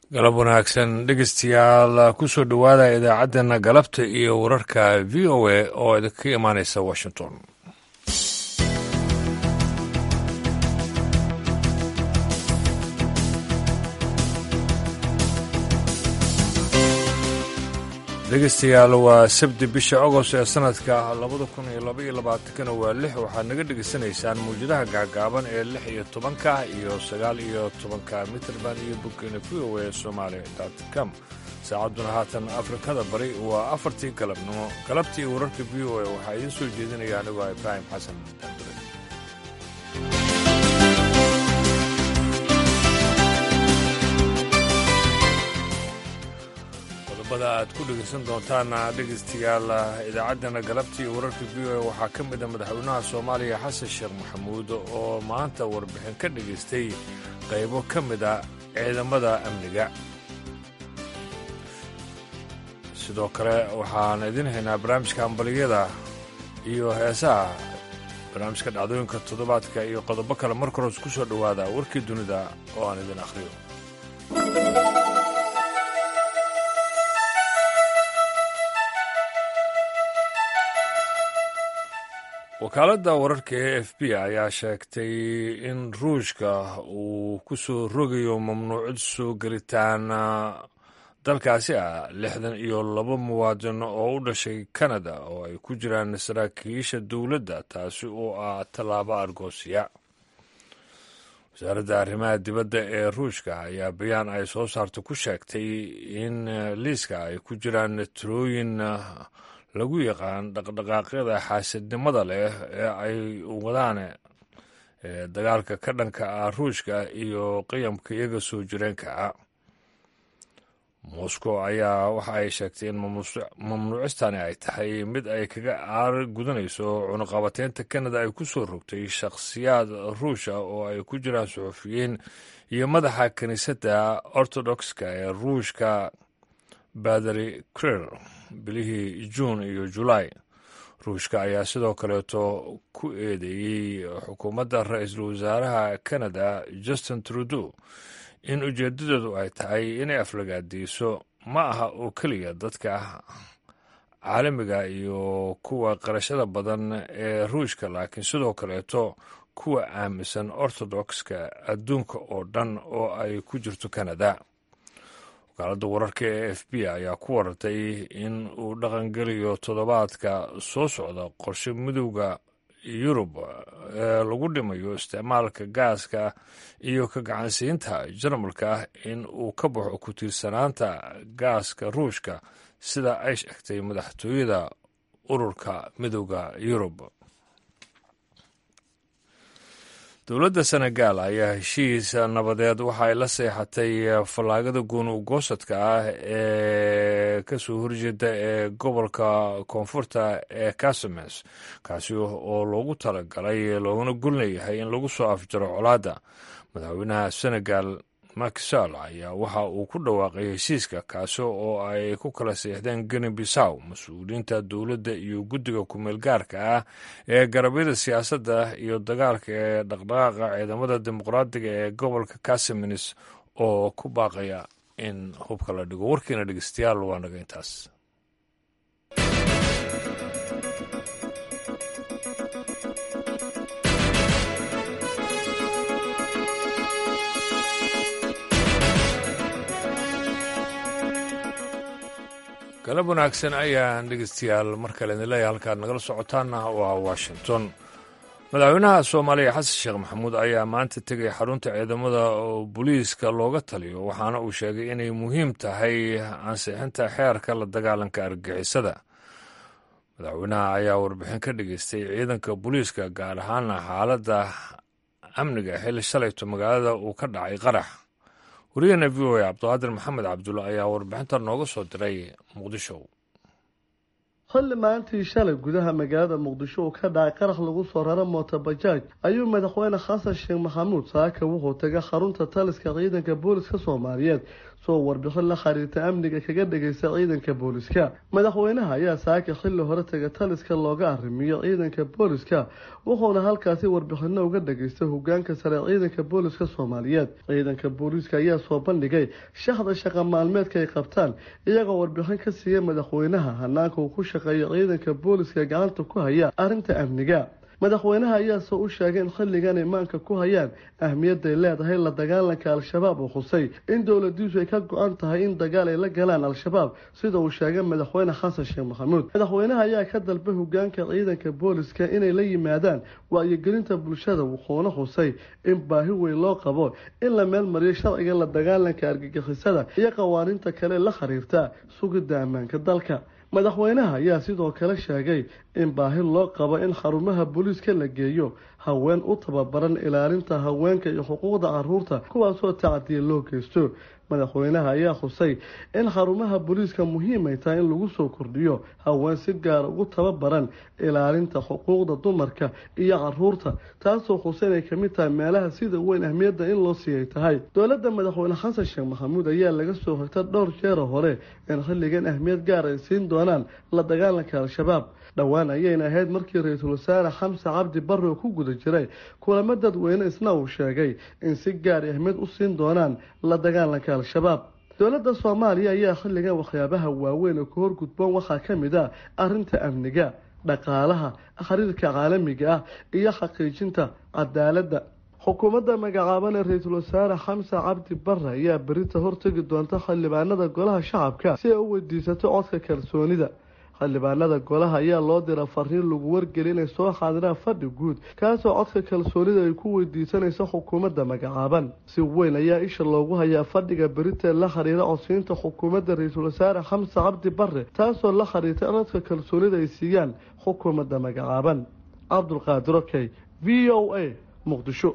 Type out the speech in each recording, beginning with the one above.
galab wanaagsan dhegeystayaal kusoo dhowaada idaacaddeenna galabta iyo wararka v o a oo idinka imaanaysa washington dhegeystayaal waa sabti bisha agost ee sanadka labada kun iyo laba iyo labaatankana waa lix waxaad naga dhegaysanaysaan mawjadaha gaagaaban ee lix iyo tobanka iyo sagaal iyo tobanka mitrband iyo boggeena v o a somaali com saacadduna haatan afrikada bari waa afartii galabnimo galabtii wararka v o a waxaa idiin soo jeedinaya anigoo ibraahim xasan daandure qodobada aad ku dhegaysan doontaan dhegaystayaal idaacaddana galabtii wararka v o a waxaa ka mid a madaxweynaha soomaaliya xasan sheekh maxamuud oo maanta warbixin ka dhagaystay qaybo ka mid a ciidamada amniga sidoo kale waxaan idiin haynaa barnaamijka hambaliyada iyo heesaha barnaamijka dhacdooyinka toddobaadka iyo qodobo kale marka hores ku soo dhowaada warkii dunida oo aan idin akhriyo wakaaladda wararka e f b ayaa sheegtay in ruushka uu ku soo rogayo mamnuucid soo gelitaan dalkaasi ah lixdan iyo laba muwaadin oo u dhashay kanada oo ay ku jiraan saraakiisha dowladda taasi oo ah tallaabo argoosiya wasaaradda arrimaha dibadda ee ruushka ayaa bayaan ay soo saarta ku sheegtay in liiska ay ku jiraan tirooyin lagu yaqaan dhaqdhaqaaqyada xaasidnimada leh ee ay wadaan dagaalka ka dhanka ah ruushka iyo qiyamka iyaga soo jireenka ah moscow ayaa waxa ay sheegtay in mamnuucistani ay tahay mid ay kaga aar gudanayso cunuqabateynta kanada ay ku soo rogtay shakhsiyaad ruusha oo ay ku jiraan suxufiyiin iyo madaxa kiniisadda ortodokska ee ruushka badari krer bilihii juun iyo julaay ruushka ayaa sidoo kaleeto ku eedeeyey xukuumadda ra-iisul wasaaraha kanada justin trudeau in ujeedadeedu ay tahay inay aflagaadiiso ma aha oo keliya dadka caalamiga iyo kuwa qarashada badan ee ruushka laakiin sidoo kaleeto kuwa aaminsan ortodokska adduunka oo dhan oo ay ku jirto kanada wakaaladda wararka ee f b ayaa ku warartay in uu dhaqangeliyo toddobaadka soo socda qorshe midowda yurub ee lagu dhimayo isticmaalka gaaska iyo ka gacansiinta jarmalka ah in uu ka baxo ku tiirsanaanta gaaska ruushka sida ay sheegtay madaxtooyada ururka midowda yurub dowladda senegal ayaa heshiis nabadeed waxa ay la seexatay fallaagada gooni ugoosadka ah ee ka soo horjeeda ee gobolka koonfurta ee casames kaasi oo loogu talagalay looguna golnayahay in lagu soo afjaro colaadda madaxweynaha senegal makisal ayaa waxa uu ku dhawaaqay heshiiska kaasi oo ay ku kala seexdeen geni bisaw mas-uuliyiinta dowladda iyo guddiga kumeel gaarka ah ee garabyada siyaasadda iyo dagaalka ee dhaqdhaqaaqa ciidamada dimuqraadiga ee gobolka casiminis oo ku baaqaya in hubka la dhigo warkiina dhegeystayaal waa naga intaas galab wanaagsan ayaan dhegeystayaal mar kale idin leeyahay halkaad nagala socotaanna waa washington madaxweynaha soomaaliya xasan sheekh maxamuud ayaa maanta tegay xarunta ciidamada oo booliiska looga taliyo waxaana uu sheegay inay muhiim tahay ansixinta xeerka la dagaalanka argixisada madaxweynaha ayaa warbixin ka dhageystay ciidanka booliiska gaar ahaana xaaladda amniga xilli shalayto magaalada uu ka dhacay qarax wariyahena v o a cabdiqaadir maxamed cabdulla ayaa warbixinta nooga soo diray muqdisho xilli maalintii shalay gudaha magaalada muqdisho uu ka dhacay qarax lagu soo rara mootobajaaj ayuu madaxweyne xasan sheekh maxamuud saaka wuxuu tegay xarunta taliska ciidanka booliska soomaaliyeed soo warbixin la xiriirta amniga kaga dhagaysta ciidanka booliska madaxweynaha ayaa saaka xilli hore taga taliska looga arrimiyo ciidanka booliska wuxuuna halkaasi warbixino uga dhageystay hogaanka sare ciidanka booliska soomaaliyeed ciidanka booliska ayaa soo bandhigay shaxda shaqa maalmeedka ay qabtaan iyagoo warbixin ka siiya madaxweynaha hanaanka uu ku shaqeeyo ciidanka booliska gacanta ku haya arrinta amniga madaxweynaha ayaase u sheegay in xilligan imaanka ku hayaan ahmiyadday leedahay la dagaalanka al-shabaab uu xusay in dowladiisu ay ka go-an tahay in dagaal ay la galaan al-shabaab sida uu sheegay madaxweyne xasan sheekh maxamuud madaxweynaha ayaa ka dalbay hogaanka ciidanka booliska inay la yimaadaan wacyigelinta bulshada wuxuuna xusay in baahi weyn loo qabo in la meelmariyo sharciga la dagaalanka argagixisada iyo qawaaniinta kale la xiriirta sugidda ammaanka dalka madaxweynaha ayaa sidoo kale sheegay in baahi loo qabo in xarumaha booliiska la geeyo haween u tababaran ilaalinta haweenka iyo xuquuqda caruurta kuwaasoo tacdiya loo geysto madaxweynaha ayaa xusay in xarumaha booliiska muhiim ay tahay in lagu soo kordhiyo haween si gaara ugu tababaran ilaalinta xuquuqda dumarka iyo caruurta taasoo xusay inay kamid tahay meelaha sida weyn ahmiyadda in loo siiyay tahay dowladda madaxweyne xasan sheekh maxamuud ayaa laga soo xigta dhowr jeera hore in xilligan ahmiyad gaar ay siin doonaan la dagaalanka al-shabaab dhowaan ayayna ahayd markii ra-iisul wasaare xamse cabdi barre oo ku guda jiray kulamo dadweyne isna uu sheegay in si gaari ahmiyad u siin doonaan la dagaalanka al-shabaab dowladda soomaaliya ayaa xilligan waxyaabaha waaweyn oo ka horgudboon waxaa ka mid ah arrinta amniga dhaqaalaha xiriirka caalamiga ah iyo xaqiijinta cadaaladda xukuumadda magacaaban ee ra-iisul wasaare xamse cabdi barre ayaa berita hortegi doonta xildhibaanada golaha shacabka si ay u weydiisato codka kalsoonida xildhibaanada golaha ayaa loo dira fariin lagu wargeli inay soo xaadiraan fadhi guud kaasoo codka kalsoonida ay ku weydiisanayso xukuumadda magacaaban si weyn ayaa isha loogu hayaa fadhiga berita la xiriira codsiinta xukuumadda ra-iisul wasaare xamse cabdi barre taasoo la xiriirta in codka kalsoonida ay siiyaan xukuumadda magacaaban cabdulqaadir okey v o a muqdisho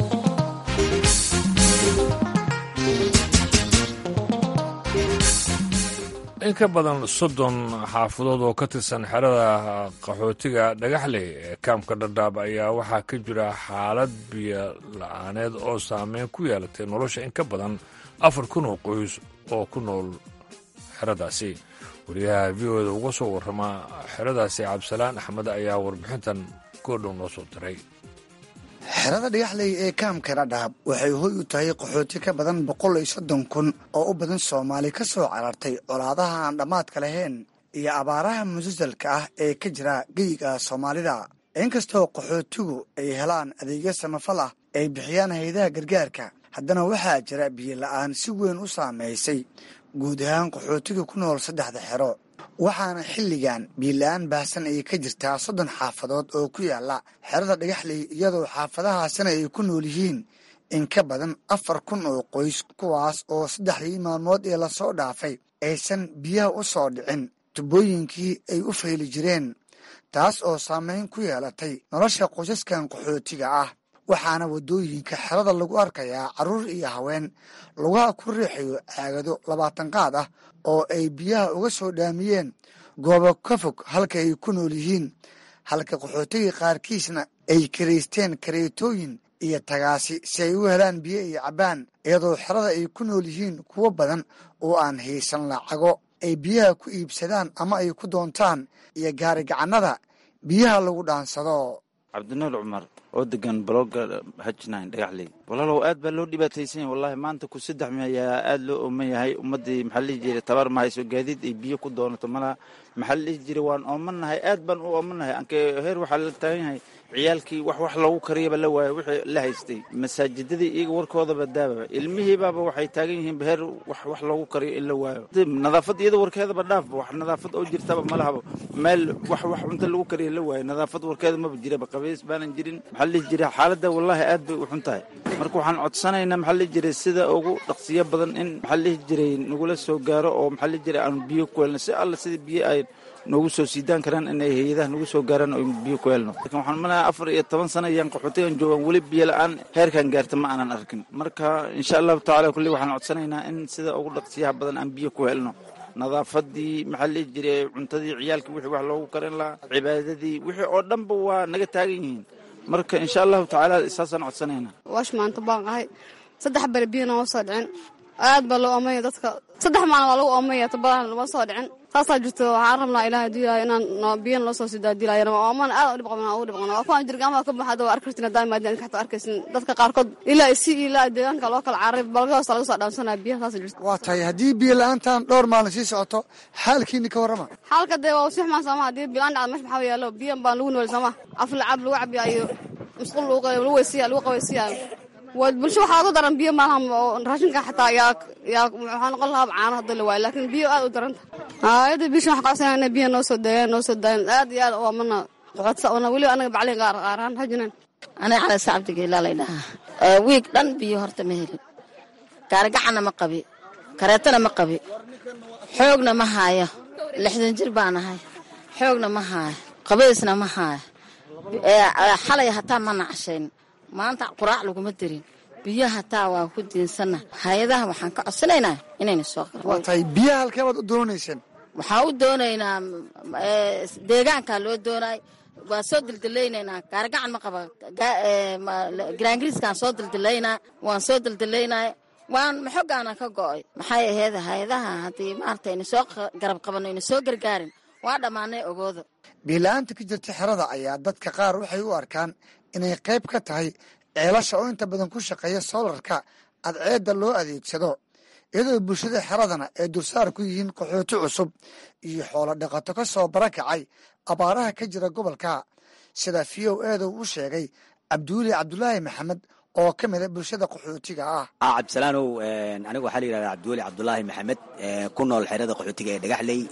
in ka badan soddon xaafadood oo ka tirsan xerada qaxootiga dhagaxley ee kaamka dhadhaab ayaa waxaa ka jira xaalad biyo la-aaneed oo saameyn ku yeelatay nolosha in ka badan afar kun oo qoys oo ku nool xeradaasi wariyaha v o da uga soo warrama xeradaasi cabdisalaan axmed ayaa warbixintan goodhow noo soo diray xerada dhagaxley ee kaamka dhadhaab waxay hoy u tahay qaxooti ka badan boqol iyo soddon kun oo u badan soomaali ka soo carartay colaadaha aan dhammaadka lahayn iyo abaaraha musasalka ah ee ka jira geyiga soomaalida inkastoo qaxootigu ay helaan adeegyo samafal ah ay bixiyaan hayadaha gargaarka haddana waxaa jira biyo la-aan si weyn u saamaysay guud ahaan qaxootiga ku nool saddexda xero waxaana xilligan biila-aan baahsan ay ka jirtaa soddon xaafadood oo ku yaala xerada dhagaxley iyadoo xaafadahaasina ay ku nool yihiin in ka badan afar kun oo qoys kuwaas oo saddexdii maalmood ee lasoo dhaafay aysan biyaha u soo dhicin tubooyinkii ay u fayli jireen taas oo saameyn ku yeelatay nolosha qoysaskan qaxootiga ah waxaana waddooyinka xerada lagu arkayaa carruur iyo haween lugaha ku riixayo caagado labaatan qaad ah oo ay biyaha uga soo dhaamiyeen goobo ka fog halka ay ku nool yihiin halka qaxootiga qaarkiisna ay karaysteen kareetooyin iyo tagaasi si ay u helaan biyo iyo cabbaan iyadoo xerada ay ku nool yihiin kuwo badan oo aan haysan lacago ay biyaha ku iibsadaan ama ay ku doontaan iyo gaari gacannada biyaha lagu dhaansado cabdinuur cumar oo degan balooga hajnayn dhagaxley walaalow aad baa loo dhibaataysan yahay wallahi maanta ku saddex mi ayaa aad loo ooman yahay ummaddii maxaa lihi jiray tabar ma hayso gaadiid ay biyo ku doonato malaha maxaa la dhihi jiray waan oomannahay aad baan u oomannahay anke heer waxaa la taagan yahay ciyaalkii wax wax loogu kariyaba la waayo wixii la haystay masaajidadii iyaga warkoodaba daababa ilmihiibaaba waxay taagan yihiin heer wax wax loogu kariyo in la waayo nadaafad iyada warkeedaba dhaafba wax nadaafad oo jirtaba malahaba meel wax wax cunta lagu kariyo la waayo nadaafad warkeeda maba jiraba qabays baanan jirin maxaa la dhihi jiray xaaladda wallaahi aad bay u xun tahay marka waxaan codsanaynaa maxaa la dhihi jiray sida ugu dhaqsiyo badan in maxaa la dhihi jiray nagula soo gaaro oo maxaa la dhihi jiray aanu biyo ku helno si alla sida biyo ay noogu soo siidaan karaan inay hay-adaha nagu soo gaaraan oo biyo ku helno lakin waxaan malaha afar iyo toban sana ayaan qaxootigan joogaan weli biyo la-aan heerkan gaarta ma aanan arkin marka insha allahu tacala kulli waxaan codsanaynaa in sida ugu dhaqsiyaha badan aan biyo ku helno nadaafadii maxaa la dhihi jiray cuntadii ciyaalkii wixii wax loogu karin lahaa cibaadadii wixii oo dhanba waa naga taagan yihiin marka insha allahu tacaala saasaan codsanaynaa waash maanta baan ahay saddex bere biyana oo soo dhicin aad baa loo oomaya dadka saddex maalin waa lagu oomaya tabadan lama soo dhicin saasaa jirto waxaan rabnaa ilaah diilaayo inaan biyan loo soo sidaadiilayo oomana aad dhib qabna ugu dhib qabna waa kuwaan jirgaamaha ka baxada waa arkartin hadaa maadaan ka xataa arkaysin dadka qaarkood ilaa isi ilaa deegaanka loo kala caaray balga hoosta laga soo dhaansanaya biyaha saasa jirto waa tahay haddii biyo la-aantan dhowr maalin sii socoto xaalkiini ka warrama xaalka dee waa usix maan sooma haddii bilaan dhacda mesh maxaa yaalo biyan baan lagu nooli sooma aflacab lagu cabiya iyo musqul lagu weysiya lagu qabaysiyayo waa bulsho waxaa ugu daran biyo maalaha oo raashinka xataa yaa yaa waxaa noqon lahaa caano hadda la waayo laakiin biyo aad u daranta hayada bisha waxaan qabsanaa inay biyo noo soo daayaan noo soo daayan aad iyo aad waa mana qoxodsa weliba anaga baclin qaar qaaraan hajinan aniga calas cabdigeelaa lay dhahaa wiig dhan biyo horta ma helin gaarigacana ma qabi kareetana ma qabi xoogna ma haayo lixdan jir baan ahay xoogna ma haayo qabaysna ma haayo xalay hataa ma nacashayn maanta quraac laguma dirin biyo hataa waa ku diinsanna hay-adaha waxaan ka codsanaynaa inayna soo waa tahay biyaha halkee baad u doonayseen waxaan u doonaynaa deegaankaa loo doonaay waan soo dildilaynaynaa gaarigacan ma qaba garaangiriiskaan soo dildilaynaa waan soo dildilaynaa waan maxogaana ka go'ay maxay aheyd hay-adaha haddii maarata ayna soo garab qabanno ayna soo gargaarin waa dhammaanay ogooda biila-aanta ka jirta xerada ayaa dadka qaar waxay u arkaan inay qayb ka tahay ceelasha oo inta badan ku shaqeeya soolarka adceedda loo adeegsado iyadoo bulshada xeradana ay dulsaar ku yihiin qaxooti cusub iyo xoolo dhaqato ka soo barakacay abaaraha ka jira gobolka sida v o eeda uu sheegay cabduuli cabdulaahi maxamed oo ka mida bulshada qaxootiga ah cabdisalaanow aniga waxaa la yidhahdaa cabdiweli cabdulaahi maxamed ku nool xerada qaxootiga ee dhagaxley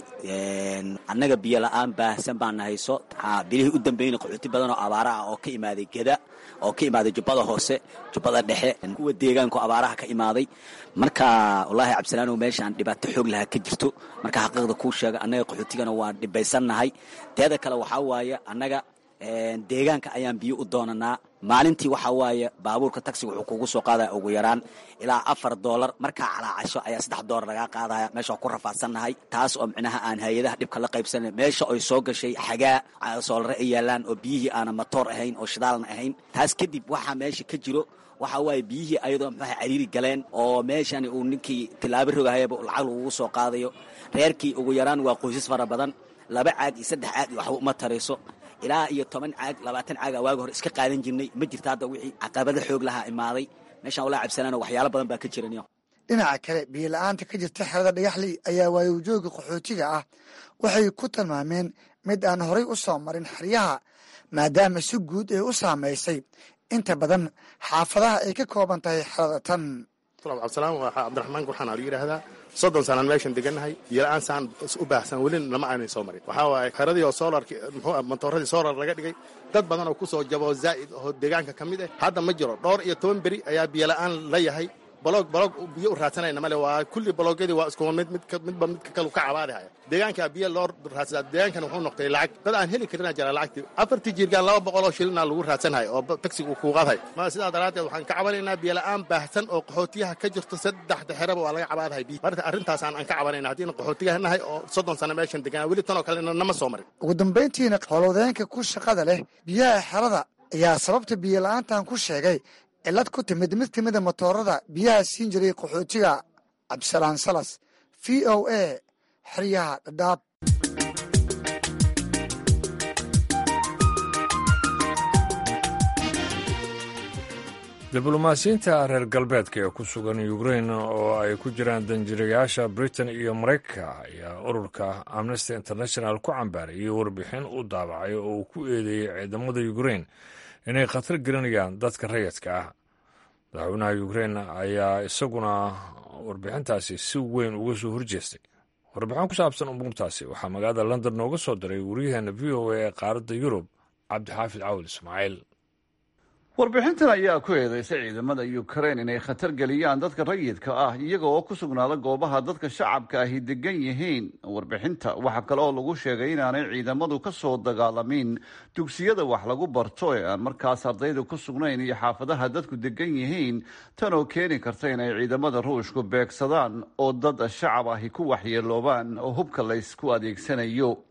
annaga biyo la-aan baahsan baana hayso bilihii u dambeeyna qaxooti badan oo abaara ah oo ka imaaday geda oo ka imaaday jubbada hoose jubbada dhexe kuwa deegaanku abaaraha ka imaaday marka wallaahi cabdisalaanow meeshaan dhibaato xoog lahaa ka jirto marka xaqiiqda kuu sheega annaga qaxootigana waan dhibaysannahay teeda kale waxaa waaye annaga deegaanka ayaan biyo u doonanaa maalintii waxaa waaye baabuurka taxiga wuxuu kugu soo qaadaya ugu yaraan ilaa afar doolar markaa calaacasho ayaa saddex doolar lagaa qaadaya meesha ku rafaadsannahay taas oo micnaha aan hay-adaha dhibka la qaybsana meesha ay soo gashay xagaa soolare ay yaalaan oo biyihii aanan matoor ahayn oo shidaalna ahayn taas kadib waxaa meesha ka jiro waxaa waaye biyihii ayadoo muxuha cariiri galeen oo meeshani uu ninkii tilaabo rogahayaba lacag lagugu soo qaadayo reerkii ugu yaraan waa qoysas fara badan laba caag iyo saddex caag iyo waxba uma tarayso ilaa iyo toban caag labaatan caag a waagi hore iska qaadan jirnay ma jirta hadda wixii caqabada xoog lahaa imaaday meeshaan walaa cabsanaano waxyaalo badan baa ka jiran dhinaca kale biyo la-aanta ka jirta xerada dhagaxley ayaa waayowjooga qaxootiga ah waxay ku tilmaameen mid aan horay u soo marin xeryaha maadaama si guud ay u saamaysay inta badan xaafadaha ay ka kooban tahay xerada tan cabdisalaam waa cabdiraxmaan gurxaan aa la yidhaahdaa soddon sanaan meeshan degannahay biyola-aan saan u baahsan welina lama aanay soo marin waxaa waaye xeradii oo soolarki muxuu matooradii soolar laga dhigay dad badan oo ku soo jabo zaa'id oo deegaanka ka mid ah hadda ma jiro dhowr iyo toban beri ayaa biyola-aan la yahay baloog baloog biyo u raadsanayna male waa kulli baloogyadii waa isku mid mid midba midka kalu ka cabaadihaya deegaankaa biyo loo raadsadaa deegaankan wuxuu noqday lacag dad aan heli karinaa jira lacagtii afartii jiirgaan laba boqol oo shilina lagu raadsanhay oo tagsiga kuu qaadhay ma sidaa daraaddeed waxaan ka cabanaynaa biyola-aan baahsan oo qaxootiyaha ka jirto saddexda xeraba waa laga cabaadahay biyo marka arrintaasaan aan ka cabanayna haddiina qaxootigaha nahay oo soddon sano meeshan deganaa weli tan oo kalena nama soo marin ugu dambayntiina howlwadeenka ku shaqada leh biyaha xerada ayaa sababta biyo la-aantan ku sheegay cilad ku timid mid ka mida matoorada biyaha siin jiray qaxootiga cabdisalaan salas v o a xeryaha dhadhaab diblomaasiyiinta reer galbeedka ee ku sugan ukrain oo ay ku jiraan danjirayaasha britain iyo maraykanka ayaa ururka amnesty international ku cambaarayay warbixin u daabacay oo uu ku eedeeyey ciidamada ukrain inay khatar gelinayaan dadka rayidka ah madaxweynaha ukrain ayaa isaguna warbixintaasi si weyn uga soo horjeestay warbixin ku saabsan umuurtaasi waxaa magaalada london nooga soo diray waryaheena v o a ee qaaradda yurub cabdixaafid cawil ismaaciil warbixintan ayaa ku eedeysay ciidamada ukrain inay khatar geliyaan dadka rayidka ah iyaga oo ku sugnaada goobaha dadka shacabka ahi degan yihiin warbixinta waxaa kale oo lagu sheegay inaanay ciidamadu ka soo dagaalamin dugsiyada wax lagu barto ee aan markaas ardayda ku sugnayn iyo xaafadaha dadku degan yihiin tan oo keeni karta inay ciidamada ruushku beegsadaan oo dad shacab ahi ku waxyeeloobaan oo hubka laysku adeegsanayo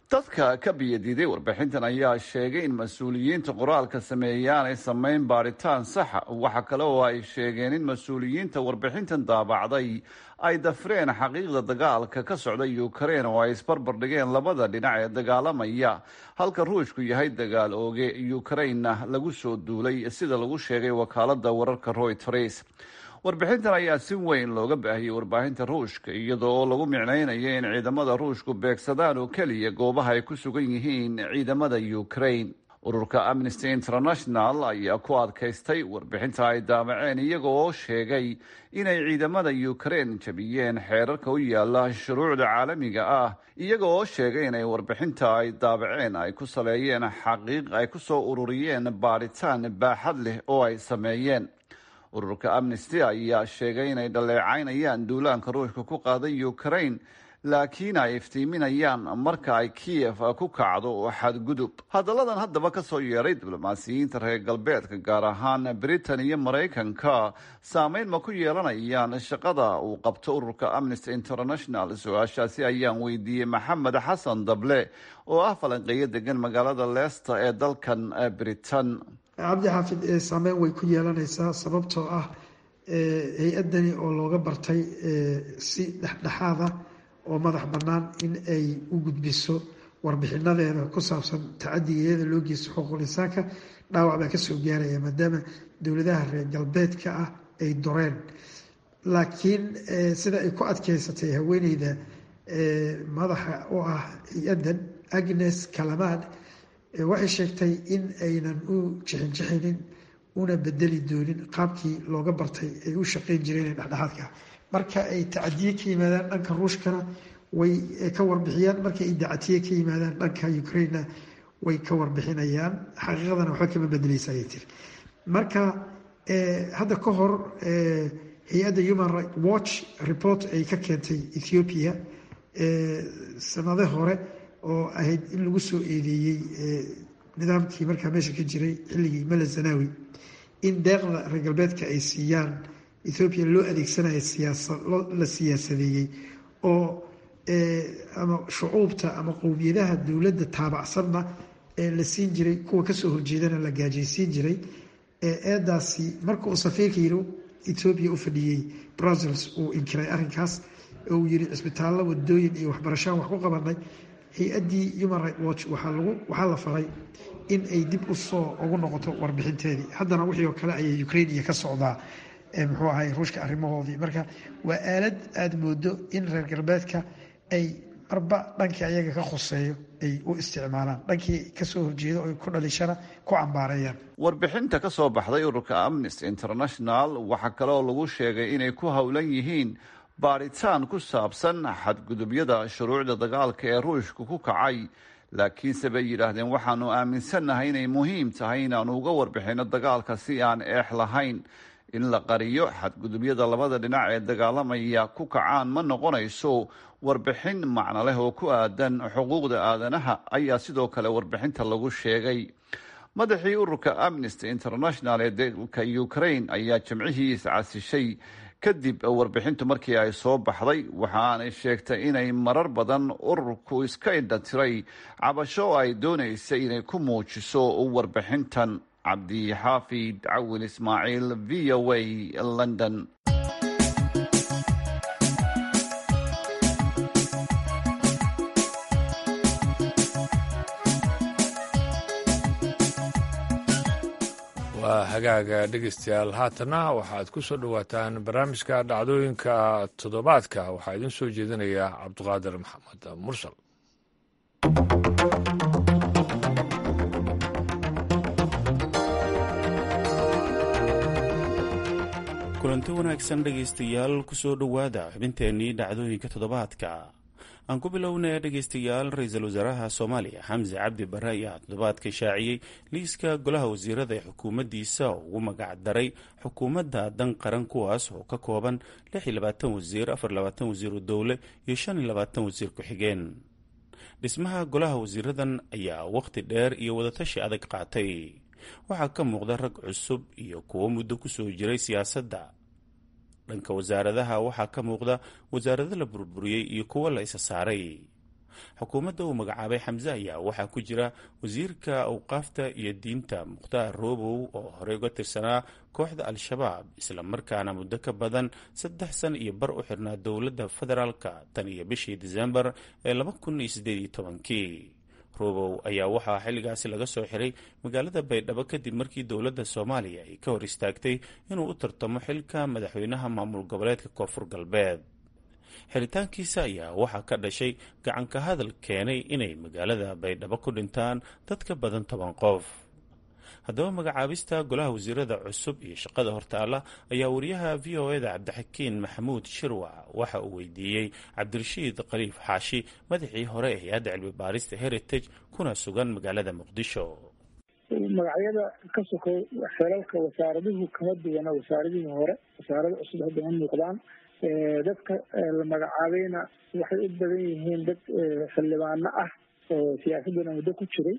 dadka ka biyadiiday warbixintan ayaa sheegay in mas-uuliyiinta qoraalka sameeyey aanay samayn baaritaan saxa waxa kale oo ay sheegeen in mas-uuliyiinta warbixintan daabacday ay dafreen xaqiiqda dagaalka ka socda ukrain oo ay isbarbardhigeen labada dhinac ee dagaalamaya halka ruushku yahay dagaal ooge ukrainna lagu soo duulay sida lagu sheegay wakaalada wararka royters warbixintan ayaa si weyn looga baahiyey warbaahinta ruushka iyadoo oo lagu micnaynayo in ciidamada ruushku beegsadaan oo keliya goobaha ay ku sugan yihiin ciidamada ukrain ururka amnesty international ayaa ku adkaystay warbixinta ay daamaceen iyaga oo sheegay inay ciidamada ukrain jabiyeen xeerarka u yaala shuruucda caalamiga ah iyaga oo sheegay inay warbixinta ay daabaceen ay ku saleeyeen xaqiiq ay ku soo ururiyeen baadhitaan baaxad leh oo ay sameeyeen ururka amnesty ayaa sheegay inay dhaleecaynayaan duulaanka ruushka ku qaaday ukrain laakiin ay iftiiminayaan marka ay kiyef ku kacdo xadgudub hadalladan haddaba ka soo yeeray diblomaasiyiinta reer galbeedka gaar ahaan britain iyo maraykanka saameyn ma ku yeelanayaan shaqada uu qabto ururka amnesty international su-aashaasi ayaan weydiiyey maxamed xasan dable oo ah falanqeeyo degan magaalada leicester ee dalkan britain cabdi xaafid saameyn way ku yeelanaysaa sababtoo ah hay-adani oo looga bartay si dhexdhexaada oo madax bannaan in ay u gudbiso warbixinadeeda ku saabsan tacadigeeda loo geysto xuquuqul insaanka dhaawac baa kasoo gaaraya maadaama dowladaha reer galbeedka ah ay doreen laakiin sida ay ku adkeysatay haweeneyda madaxa u ah hay-adan agnes kalamad waxay sheegtay in aynan u jixinjixinin una bedeli doonin qaabkii looga bartay ay u shaqeyn jireen ee dhexdhexaadka marka ay tacadiye ka yimaadaan dhanka ruushkana way ka warbixiyaan marka ay dacatiye ka yimaadaan dhanka ukrainena way ka warbixinayaan xaqiiqadana waxba kama bedeleysa ayay tiri marka hadda ka hor hay-adda human right watch report ay ka keentay ethiopia sanade hore oo ahayd in lagu soo eedeeyey nidaamkii markaa meesha ka jiray xilligii mala zanawi in deeqda reer galbeedka ay siiyaan ethoobiya loo adeegsanayo siyaasa la siyaasadeeyey oo ama shucuubta ama qowmiyadaha dowladda taabacsanna la siin jiray kuwa kasoo horjeedana la gaajaysiin jiray eedaasi marka uu safiirka yiri ethoobiya u fadhiyey brussels uu inkiray arrinkaas oo uu yiri cisbitaallo wadooyin iyo waxbarashaan wax ku qabanay hay-addii human right watch waxaa lagu waxaa la faray in ay dib usoo ugu noqoto warbixinteedii haddana wixii oo kale ayay ukraine iyo ka socdaa muxuu ahay ruushka arrimahoodii marka waa aalad aada moodo in reer galbeedka ay marba dhankii ayaga ka khuseeyo ay u isticmaalaan dhankii kasoo horjeedo oy ku dhalishana ku cambaareeyaan warbixinta ka soo baxday ururka amnesty international waxaa kale oo lagu sheegay inay ku howlan yihiin baadhitaan ku saabsan xadgudubyada shuruucda dagaalka ee ruushka ku kacay laakiinse bay yidhaahdeen waxaanu aaminsannahay inay muhiim tahay inaanu uga warbixinno dagaalka si aan eex lahayn in la qariyo xadgudubyada labada dhinac ee dagaalamaya ku kacaan ma noqonayso warbixin macno leh oo ku aadan xuquuqda aadanaha ayaa sidoo kale warbixinta lagu sheegay madaxii ururka amnesty international ee dalka ukraine ayaa jimcihii iscasishay kadib warbixintu markii ay soo baxday waxa aanay sheegtay inay marar badan ururku iska indhatiray cabasho ay doonaysay inay ku muujiso warbixintan cabdixaafid cawin ismaaciil v o a london waa hagaaga dhegeystayaal haatana waxaad ku soo dhowaataan barnaamijka dhacdooyinka toddobaadka waxaa idin soo jeedinaya cabduqaadir maxamed mursal kulanti wanaagsan dhegaystayaal kusoo dhowaada xubinteennii dhacdooyinka toddobaadka aan ku bilownay dhegaystayaal ra-iisul wasaaraha soomaaliya xamse cabdi bare ayaa toddobaadka shaaciyey liiska golaha wasiirada ee xukuumaddiisa oo ugu magac daray xukuumadda dan qaran kuwaas oo ka kooban wasiir wasiiru dowle iyo wasiir ku-xigeen dhismaha golaha wasiiradan ayaa wakhti dheer iyo wadatashi adag qaatay waxaa ka muuqda rag cusub iyo kuwo muddo kusoo jiray siyaasadda dhanka wasaaradaha waxaa ka muuqda wasaarado la burburiyey iyo kuwo la isa saaray xukuumadda uu magacaabay xamse ayaa waxaa ku jira wasiirka awqaafta iyo diinta mukhtaar roobow oo horey uga tirsanaa kooxda al-shabaab islamarkaana muddo ka badan saddex san iyo bar u xirnaa dowladda federaalka tan iyo bishii disembar ee laba kun iyo siddeed iyo tobankii roobow ayaa waxaa xilligaasi laga soo xiray magaalada baydhabo kadib markii dowladda soomaaliya ay ka hor istaagtay inuu u tartamo xilka madaxweynaha maamul goboleedka koonfur galbeed xiritaankiisa ayaa waxaa ka dhashay gacanka hadal keenay inay magaalada baydhabo ku dhintaan dad ka badan toban qof haddaba magacaabista golaha wasiirada cusub iyo shaqada hortaalla ayaa wariyaha v o eda cabdixakiin maxamuud shirwac waxa uu weydiiyey cabdirashiid khaliif xaashi madaxii hore ee hay-adda cilmi baarista heritage kuna sugan magaalada muqdisho magacyada ka sokow xelalka wasaaraduhu kama duwana wasaaradihii hore wasaarada cusub hadda ma muuqdaan dadka la magacaabayna waxay u badan yihiin dad xildhibaano ah oo siyaasadana muddo ku jiray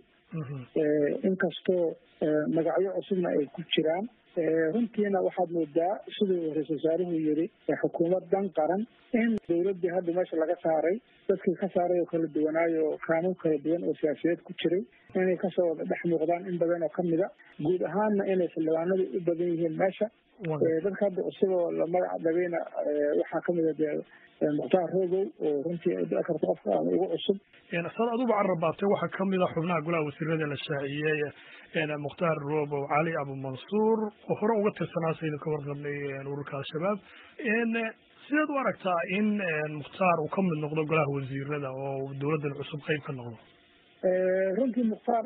inkastoo magacyo cusubna ay ku jiraan runtiina waxaad moodaa siduu ra-isul wasaaruhu yiri xukuumad dan qaran in dowladii hadda meesha laga saaray dadkii ka saaray oo kala duwanaayo kaanuun kala duwan oo siyaasiyeed ku jiray inay kasoo wada dhex muuqdaan in badan oo kamida guud ahaanna inay xildhibaanadu u badan yihiin meesha dadka hadda cusub oo la magac dhabayna waxaa kamida dee mukhtaar rogow oo runtii dhici karta qofka ama ugu cusub sad aduba carrabaatay waxaa kamid a xubnaha golaha wasiirada la shaaciyey mukhtaar robow cali abumansuur oo hore uga tirsanaa saynu ka warqabnay ururka al-shabaab sideed u aragtaa in mukhtaar uu ka mid noqdo golaha wasiirada oo dowladdan cusub qeyb ka noqdo runtii mukhtaar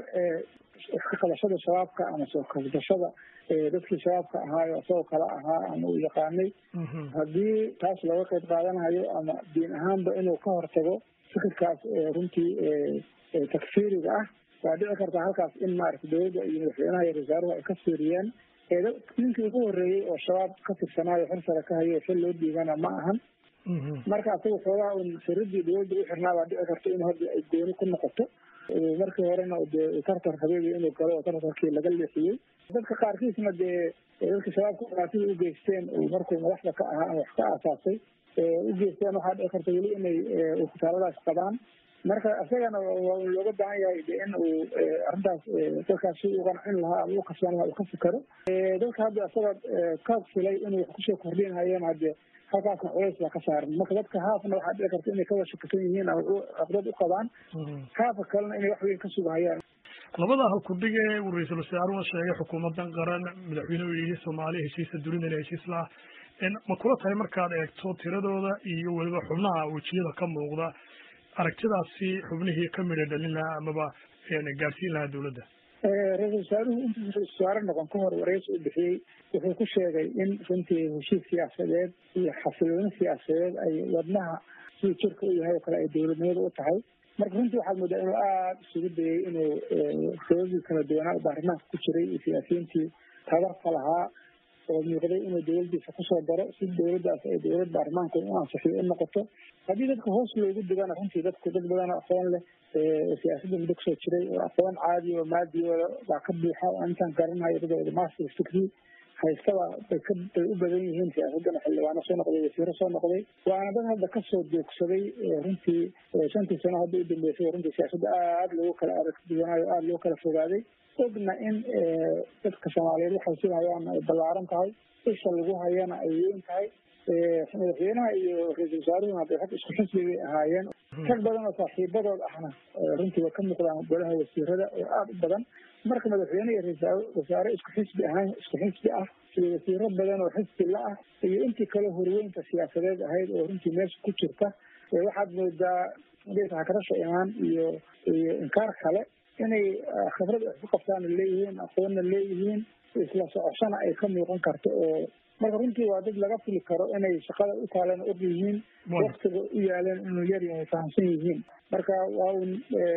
iska qabashada shabaabka ama soo kabdashada dadkii shabaabka ahaayo isagoo kale ahaa ama uu yaqaanay haddii taas looga qeyb qaadanayo ama diin ahaanba inuu ka hortago fikirkaas runtii takfiiriga ah waa dhici kartaa halkaas in maarata dowladda iyo madaxweynaha iyo wasaaruhu ay ka fiiriyeen ninkii ugu horreeyey oo shabaab ka tirsanaayo xil sare ka hayo xil loo dhiibana ma ahan marka asaga xoogaa un firidii dowladda u xirnaa baa dhici karta in hadda ay gooni ku noqoto markii horena dee tartar habeebi inuu galo oo tartarkii laga leexiyey dadka qaarkiisna dee dadka shabaabka dhibaatida u geysteen markuu madaxda ka ahaa ama wax ka aasaasay u geysteen waxaa dhici karta weli inay ukutaaladaas qabaan marka isagana waa un looga baahan yahay de in uu arrintaas dadkaas si u qancin lahaa ama u kasban lahaa uu ka fikero dadka hadda isaga ka filay inuu wax kusoo kordhinhayeen hadde halkaasna culays baa ka saaran marka dadka haafna waxaa dhici karta inay kawada shakisan yihiin ama caqdad u qabaan haafa kalena inay wax weyn ka sugahayaan labada halkudhig ee uu ra-iisul wasaaruhuna sheegay xukuumadan qaran madaxweynuhu yihi soomaaliya heshiisa dunidana heshiis laha ma kula tahay markaad eegto tiradooda iyo weliba xubnaha wejiyada ka muuqda aragtidaasi xubnihii ka midha dhalin lahaa amaba gaadhsiin lahaa dowladda ra-isul wasaaruhu intuu ra-isul wasaare noqon ka hor wareysi u bixiyey wuxuu ku sheegay in runtii heshiis siyaasadeed iyo xasilooni siyaasadeed ay wadnaha siduu jirka u yahay oo kale ay dowladnimada u tahay marka runtii waxaad moodaa inuu aada isugu dayay inuu sababdii kala duwanaa baarlamaanka ku jiray iyo siyaasiyiintii tabarka lahaa oo muuqday inuu dowladdiisa kusoo daro si dowladdaas ay dowlad baarlamaanku u ansixiyo u noqoto haddii dadka hoos loogu digana runtii dadku dad badan oo aqoon leh oo siyaasadda muddo kusoo jiray oo aqoon caadi oo maadiyooda baa ka buuxa oo intaan garanayo dadooda master degree haystaba bay ka bay u badan yihiin siyaasaddana xildhibaano soo noqday wasiiro soo noqday waana dad hadda kasoo joogsaday runtii shantii sano hadda u dambeysay runtii siyaasadda aada loogu kala arag duwanaayo aada loo kala fogaaday ogna in dadka soomaaliyeed waxay sugahayaan ay ballaaran tahay isha lagu hayana ay weyn tahay madaxweynaha iyo ra-iisul wasaaruhuna de rag isku xisbi bay ahaayeen rag badan oo saaxiibadood ahna runtii way ka muuqdaan golaha wasiirada oo aada u badan marka madaxweyne iyo ra-isul wasaare isku xisbi ahaan isku xisbi ah iyo wasiiro badan oo xisbi la ah iyo intii kale horweynta siyaasadeed ahayd oo runtii meesha ku jirta waxaad moodaa hakarasha imaan iyo iyo inkaar kale inay khibrad isku qabtaana leeyihiin aqoonna leeyihiin isla socoshana ay ka muuqan karto oo marka runtii waa dad laga fili karo inay shaqada u taaleen og yihiin waktiga u yaaleen inuu yar yahay fahamsan yihiin marka waa un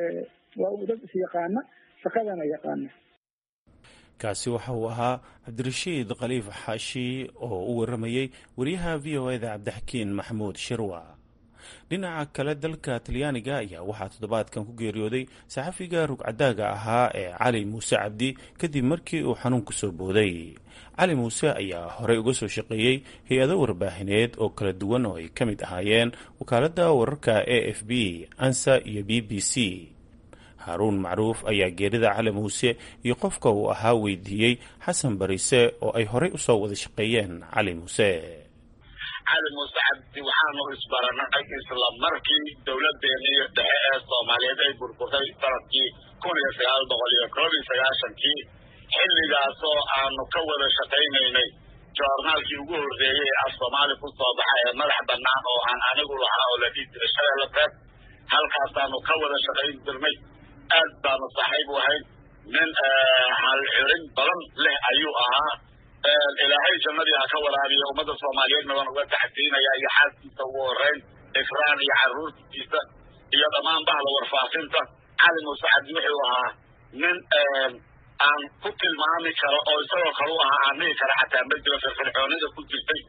waa un dad isyaqaana shaqadana yaqaana kaasi waxa uu ahaa cabdirashiid khaliif xaashi oo u waramayey wariyaha v o eda cabdixakiin maxamuud shirwa dhinaca kale dalka talyaaniga ayaa waxaa toddobaadkan ku geeriyooday saxafiga rugcadaaga ahaa ee cali muuse cabdi kadib markii uu xanuun ku soo booday cali muuse ayaa horey uga soo shaqeeyey hay-ado warbaahineed oo kala duwan oo ay ka mid ahaayeen wakaaladda wararka a f b ansa iyo b b c haaruun macruuf ayaa geerida cali muuse iyo qofka uu ahaa weydiiyey xasan barise oo ay horey usoo wada shaqeeyeen cali muuse cali muuse cabdi waxaanu isbaranay isla markii dowladeenii dhexe ee soomaaliyeed ay burburtay sanadkii kun iyo sagaal boqol iyo koob iyo sagaashankii xilligaasoo aanu ka wada shaqaynaynay joornaalkii ugu horreeyey ee af soomaali ku soo baxa ee madax bannaan oo aan anigu lahaa oo la dhihi jiray shabeelle beed halkaasaanu ka wada shaqayn jirnay aad baanu saaxiib u ahayn nin halxirin badan leh ayuu ahaa ilaahay jannadii ha ka waraabiya ummadda soomaaliyeedna waan uga tacsiinaya iyo xaaskiisa ugu horeyn ikraan iyo carruurtiisa iyo dhammaan bahda warfaafinta cali muuse cabdi wuxuu ahaa nin aan ku tilmaami karo oo isagoo kale u ahaa aan dhihi kara xataa ma jiro firfircoonida ku jirtay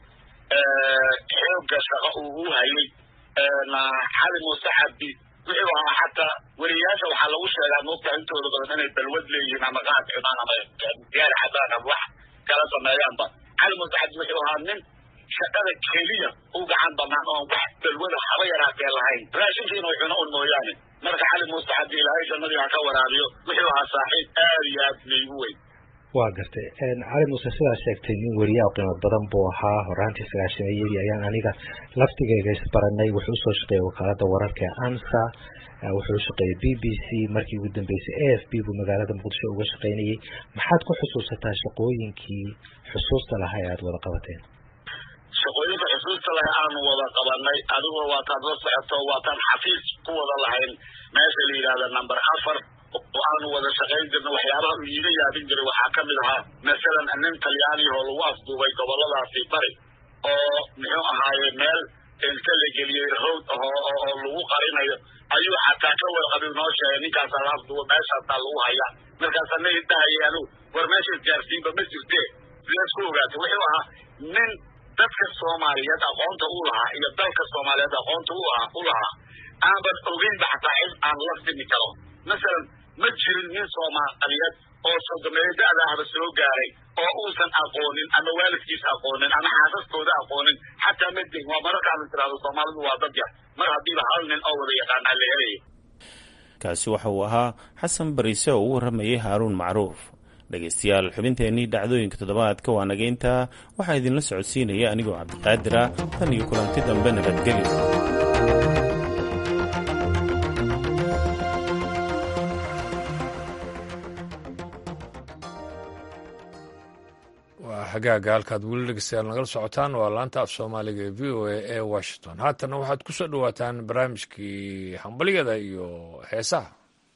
xoogga shaqo uu u hayay cali muuse cabdi wuxuu ahaa xataa weriyaasha waxaa lagu sheegaa moogta intooda badan inay balwad leeyihiin ama qaad cunaan ama gaari xadaan ama wax kala sameeyaanba cali muuse cabdi wuxuu ahaa nin shaqada keliya u gacan banaan oon wax balwada haba yaraatee lahayn raashinkiina cuno un mooyaane marka cali muuse cabdi ilaahay jannadii ha ka waraabiyo wuxuu ahaa saaxiib aad iyo aad laygu weyn waa gartay cali muuse sidaa sheegtay nin weriyaa qiimo badan buu ahaa horaantii sagaashameeyadii ayaan aniga laftigeyga isbaranay wuxuu usoo shaqeeyay wakaalada wararka ee ansa wuxuu shaqeeyey b b c markii ugu dambeysay a f b buu magaalada muqdisho uga shaqaynayey maxaad ku xusuusataa shaqooyinkii xusuusta lahaa ee aada wada qabateen shaqooyinka xusuusta laha aanu wada qabanay adigoo waataad la socoto waataan xafiis ku wada lahayn meesha la yidhahda number afar oo aanu wada shaqayn jirna waxyaabaha uu iiga yaabin jiray waxaa ka mid ahaa masalan nin talyaaniyahoo lagu afduubay goboladaasi bari oo muxuu ahaaye meel inta la geliyey howd oo oo lagu qarinayo ayuu xataa ka warqabi noo sheegay ninkaasaa la afduuba meeshaasaa lagu hayaa markaasaa na idahayay anigu war meesha isgaarsiinba ma jirte sidaas ku ogaatay wuxuu ahaa nin dadka soomaaliyeed aqoonta u lahaa iyo dalka soomaaliyeed aqoonta u ahaa u lahaa aanban ogeynba xataa cid aan la simi karo masalan ma jirin nin soomaaliyeed oo sodomeeyo da-da ahba soo gaaray oo uusan aqoonin ama waalidkiis aqoonin ama xaasaskooda aqoonin xataa ma jirin waa mararkaanu tirahdo soomaalidu waa dad yar mar haddiiba hal nin oo wada yaqaanaa la helaya kaasi waxa uu ahaa xasan bariise oo u warramayay haaruun macruuf dhegaystayaal xubinteennii dhacdooyinka toddobaadka waa nageynta waxaa idinla socodsiinaya anigoo cabdiqaadir ah tan iyo kulanti dambe nabadgelyo waa xagaaga halkaad weli dhegeystayaal nagala socotaan waa laanta af soomaaliga ee v o a ee washington haatana waxaad ku soo dhowaataan barnaamijkii hambalyada iyo heesaha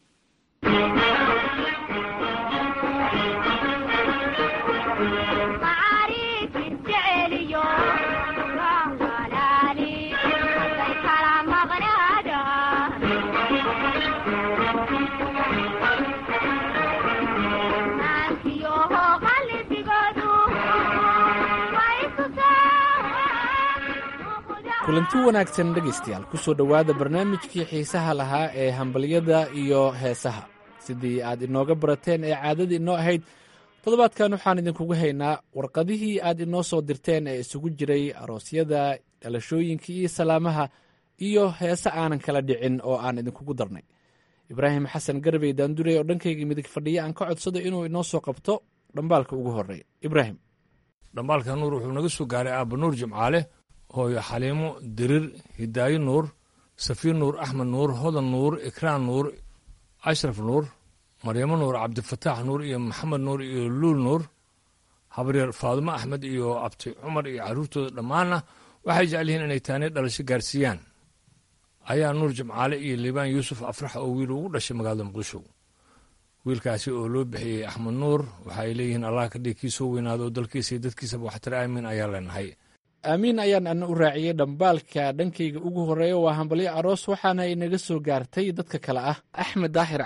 kulanti wanaagsan dhegaystayaal ku soo dhowaada barnaamijkii xiisaha lahaa ee hambalyada iyo heesaha sidii aad inooga barateen ee caadadii inoo ahayd toddobaadkan waxaan idinkugu haynaa warqadihii aad inoo soo dirteen ee isugu jiray aroosyada dhalashooyinka iyo salaamaha iyo heese aanan kala dhicin oo aan idinkugu darnay ibraahim xasan garbey daandurey oo dhankayga midig fadhiya aan ka codsado inuu inoo soo qabto dhambaalka ugu horeeya ibraahim dhambaalka nuur wuxuu naga soo gaaray aabba nuur jimcaale hooyo xaliimo dirir hidaayo nuur safiir nuur axmed nuur hodan nuur ikraan nuur ashraf nuur maryamo nuur cabdifataax nuur iyo maxamed nuur iyo luul nuur habaryar faadumo axmed iyo abti cumar iyo carruurtooda dhammaanna waxay jecel yihiin inay taani dhalasho gaarsiiyaan ayaa nuur jimcaale iyo liibaan yuusuf afrax oo wiil ugu dhashay magaalada muqdisho wiilkaasi oo loo bixiyey axmed nuur waxaay leeyihiin allah ka dhig kiisoo weynaado oo dalkiisa iyo dadkiisaba waxtar aamin ayaa leenahay aamiin ayaan ana u raaciyey dhambaalka dhankayga ugu horeeya waa hambalyo aroos waxaana inaga soo gaartay dadka kale ah axmed daahir cali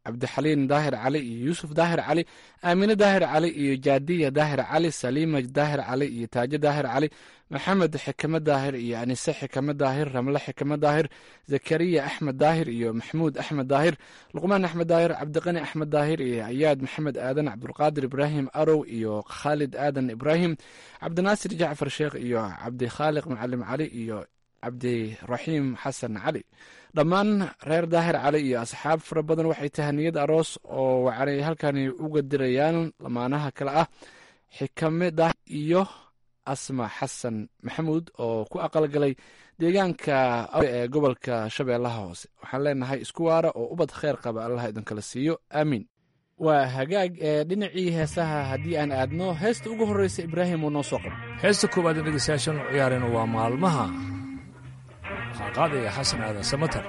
cabdixaliin daahir cali iyo yuusuf daahir cali aamine daahir cali iyo jaadiya daahir cali saliima daahir cali iyo taajo daahir cali maxamed xikame daahir iyo anise xikame daahir ramle xikame daahir zakariya axmed daahir iyo maxmuud axmed daahir luqmaan axmed daahir cabdiqani axmed daahir iyo ayaad maxamed aadan cabdulqaadir ibraahim arow iyo khaalid aadan ibraahim cabdinaasir jacfar sheekh iyo cabdikhaaliq macalim cali iyo cabdiraxiim xasan cali dhammaan reer daahir cali iyo asxaab fara badan waxay tahaniyad aroos oo waxaanay halkani uga dirayaan lamaanaha kale ah xikame daahir iyo asma xasan maxamuud oo ku aqalgalay deegaanka ee gobolka shabeellaha hoose waxaan leenahay isku waara oo ubad kheyr qaba allah idinkala siiyo aamiin waa hagaag ee dhinacii heesaha haddii aan aadno heesta ugu horreysa ibraahim uu noo soo qabo heesta koowaad ee dhegeystayaashan u ciyaareen waa maalmaha qaadaya xasan aadan samatar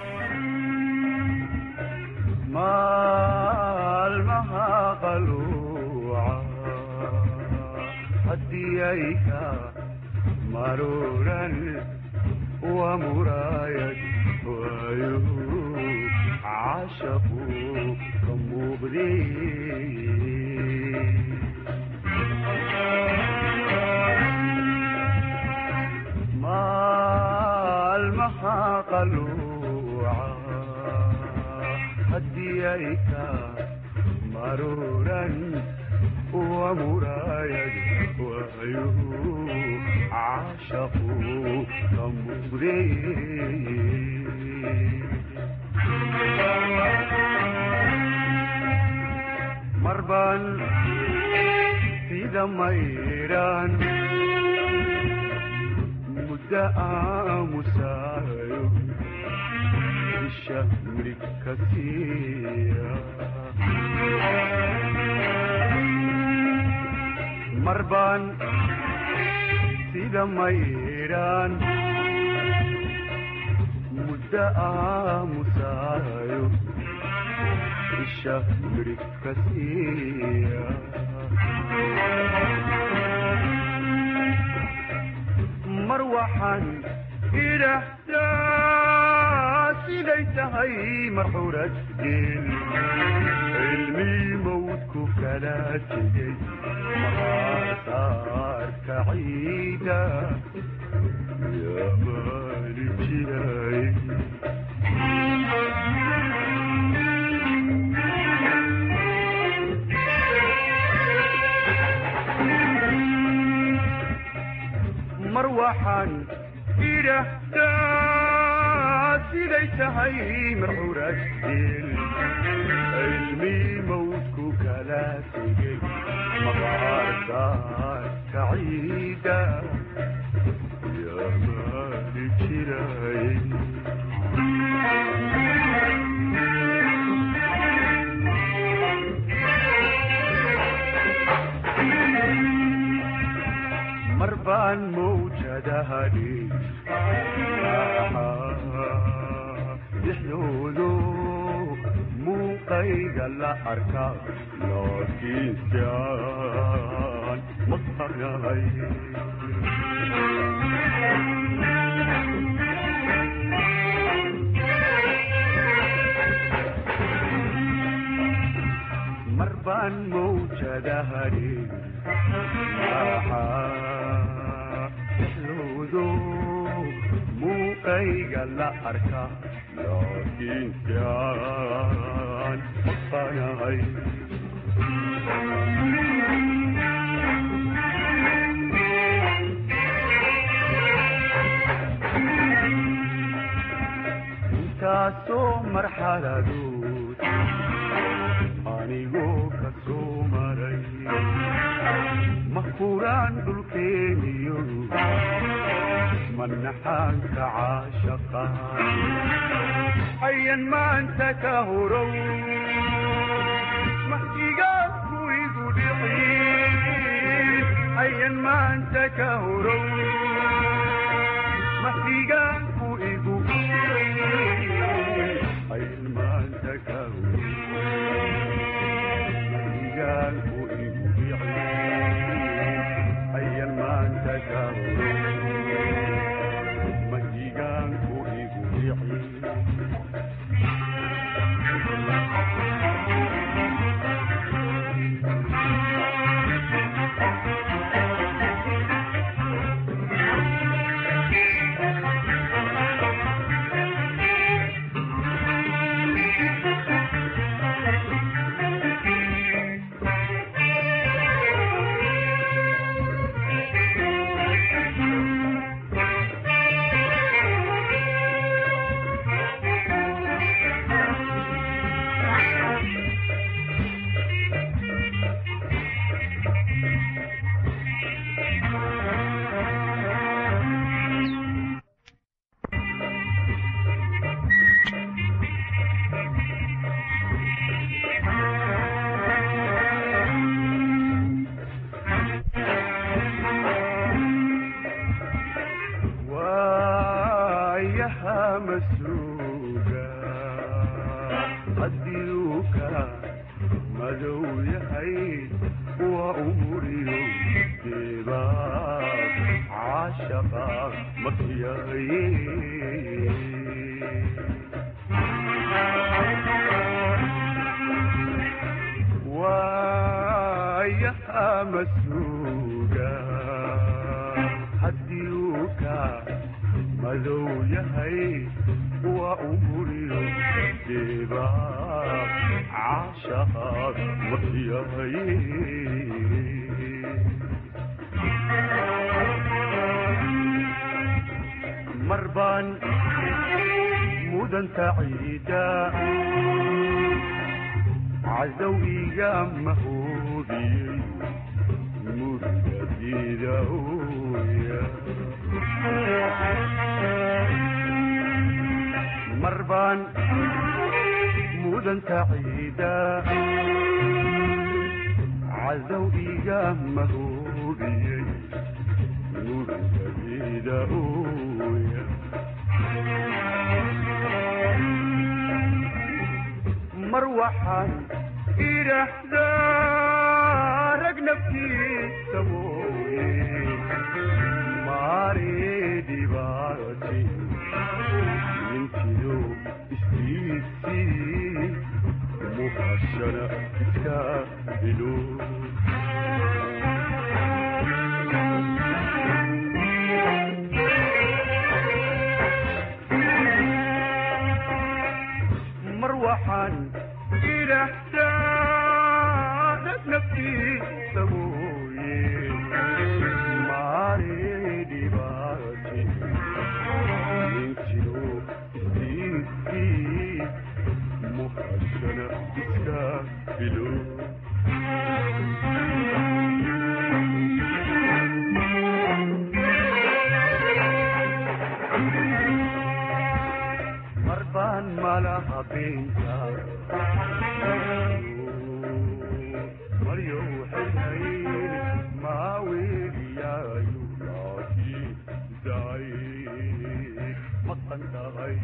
maalmaha qaluuca haddii ay ka maruuran waa muraayad waayo caashaqu ka muuqdee maalmaha qaluuca haddii ay ka maruuran waa muraayad waayo caashaqu ka muuqdee marban sida mayraan muddo aamusaayo isha mirig ka siiya marbaan sida mayraan muddo aamusaayo isha mirig ka siiya mar waxaan idhaahdaa siday tahay marxurad geel cilmii mawdku kala tegey maqaarsaarka ciida yaa maali jiray mar waxaan idhaahdaa siday tahay marxurad geel cilmii mawdku kala tegey maqaarsaarka ciida yaa maali jiray mar baan mawjadahani dhexdoodo muuqayga la arka laakiinsiaan maqanahay mar baan mawjadahani dhexdoodo muuqayga la arka laakiinsiaan maqanahay intaasoo marxaladood anigoo ka soo maray mahkuraan dhulkeeniyo manaxaanka caashaqa ayan maanta ka horow mahdigaanku igu dhicin ayan maanta ka horow mahdigaanku igu ayan maanta ka horow mahdigaanku igu dhicin ayan maanta ka horow mahdigaanku igu dhicin masuuga hadiuka madow yahay waa umuriyo deeba caashaqa makyaye waayaha masuuga hadiuka madow yahay waa umuriyo deeba caashaqaad makyaye marbaan mudanta ciida cadow iga mahoobiyey murgadida ooya marbaan mudanta ciida cadow iga mahoobiyey murgadida ooya mar waxaan idhaahdaa rag naftiisa mooye maare dhibaati ninkido istiisii muhashana iska bilo mar waxaan idhaahdaa rag naftiisa mooye maare dhibaati ninkido istiisii muhashana iska bilo marbaan malaha beenta maryo xilhay maaweliyayu laaki daay maqan tahay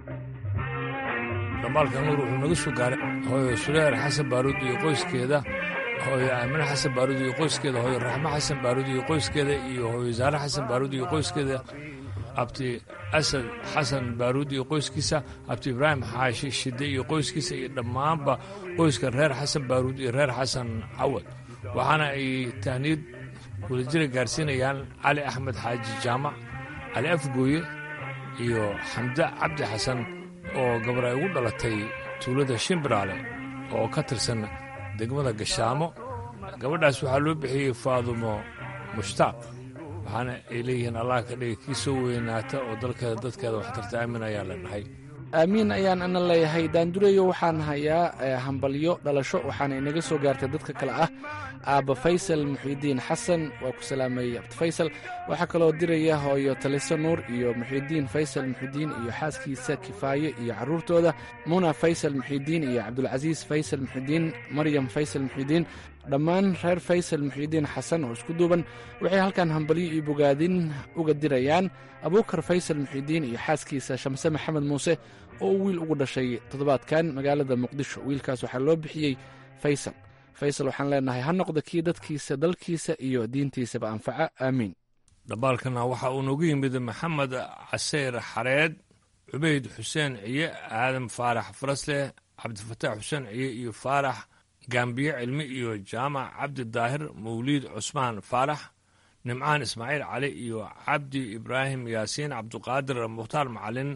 dhamaalka nuur wuxuu naga soo gaaray hooyo suleer xasan baaruud iyo qoyskeeda hooyo aamine xasan baaruud iyo qoyskeeda hooyo raxmo xasan baaruud iyo qoyskeeda iyo hooyo zaare xasan baaruud iyo qoyskeeda abti asad xasan baaruud iyo qoyskiisa abti ibraahim xaashi shide iyo qoyskiisa iyo dhammaanba qoyska reer xasan baaruud iyo reer xasan cawad waxaana ay tahniid wadajira gaarsiinayaan cali axmed xaaji jaamac cali afgooye iyo xamde cabdi xasan oo gabar ay ugu dhalatay tuulada shimbiraale oo ka tirsan degmada gashaamo gabadhaas waxaa loo bixiyey faadumo mushtaaq waxaana ay leeyihiin allah ka dhiga kii soo weynaata oo dalkeeda dadkeeda waxtarta aamin ayaa la dhahay aamiin ayaan ana leeyahay daandureyo waxaan hayaa hambalyo dhalasho waxaana inaga soo gaartay dadka kale ah aabba faysal muxiidiin xasan waa ku salaamayey abdi faysal waxaa kaloo diraya hooyo taliso nuur iyo muxiidiin faysal muxiidiin iyo xaaskiisa kifaaye iyo carruurtooda muna faysal muxiidiin iyo cabdulcasiis faysal muxiidiin maryam faysal muxiidiin dhammaan reer faysal muxiidiin xasan oo isku duuban waxay halkan hambalyo iyo bogaadin uga dirayaan abuukar faysal muxiidiin iyo xaaskiisa shamse maxamed muuse oo uu wiil ugu dhashay toddobaadkan magaalada muqdisho wiilkaas waxaa loo bixiyey faysal faysal waxaan leenahay ha noqda kii dadkiisa dalkiisa iyo diintiisaba anfaca aamiin dhambaalkana waxa uu noogu yimid maxamed caseyr xareed cubayd xuseen ciye aadan faarax farasleh cabdifataax xuseen ciye iyo faarax gaambiye cilmi iyo jaamac cabdi daahir mawliid cusmaan faarax nimcaan ismaaciil cali iyo cabdi ibraahim yaasiin cabduqaadir mukhtaar macalin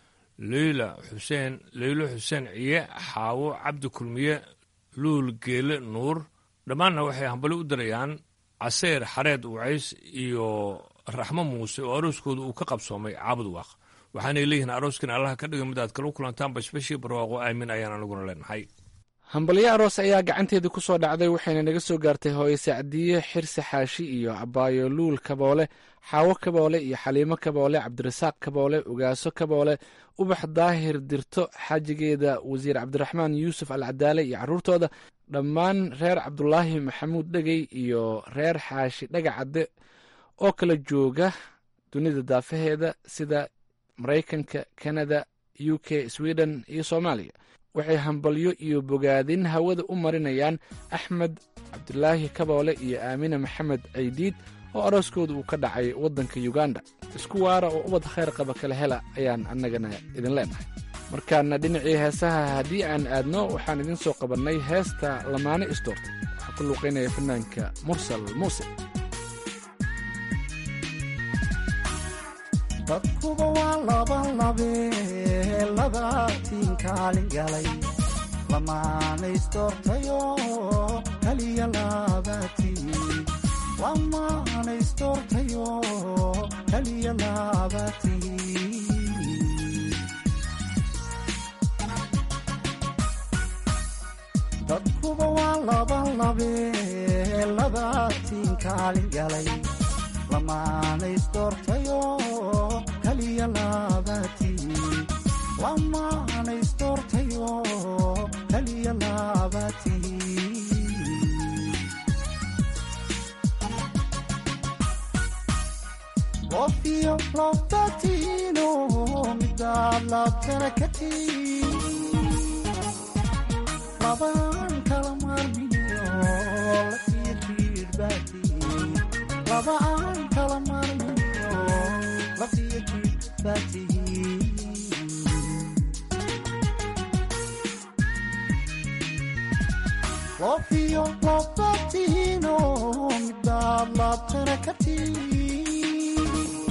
leyla xuseen leylo xuseen ciye xaawo cabdi kulmiye luul geele nuur dhammaanna waxay hambali u dirayaan caseyr xareed wacays iyo raxmo muuse oo arooskooda uu ka qabsoomay caabud waaq waxaanay leeyihiin arooskan allaha ka dhiga mid aad kala kulantaan bashbashii barwaaqo aamin ayaan anaguna leenahay hambalyo aroos ayaa gacanteedii ku soo dhacday waxayna naga soo gaartay hooyo sacdiye xirsi xaashi iyo abaayo luul kaboole xaawo kaboole iyo xaliimo kaboole cabdirasaaq kaboole ugaaso kaboole ubax daahir dirto xaajigeeda wasiir cabdiraxmaan yuusuf alcadaale iyo carruurtooda dhammaan reer cabdulaahi maxamuud dhegey iyo reer xaashi dhagacadde oo kala jooga dunida daafaheeda sida maraykanka kanada u k sweden iyo soomaaliya waxay hambalyo iyo bogaadin hawada u marinayaan axmed cabdulaahi kaboole iyo aamine maxamed caydiid oo arooskooda uu ka dhacay waddanka yuganda isku waara oo ubad khayr qaba kala hela ayaan annagana idin leenahay markaana dhinacii heesaha haddii aan aadno waxaan idiin soo qabannay heesta lamaane isdoortay waxaa ku luuqaynaya fanaanka mursal muuse dadkuba waa laba labe labaatiin kaalin galay lamaanaysdoortayo kaliya labaatiin lamaanaysdoortayo kaliya labaatiin dadkuba waa laba labe labaatiin kaalin galay lamaanaysdoortayo kaliya labaatiin lamaanaysdoortayo kaliya labaatiin qofiyo labatiino midaad labtana ka tiin labaan kala maarmiyo lafiyo jiidhbaatiin labaan kala maarmiyo lafiyo jiidhbaatiin qofiyo labatiino midaad labtana ka tiin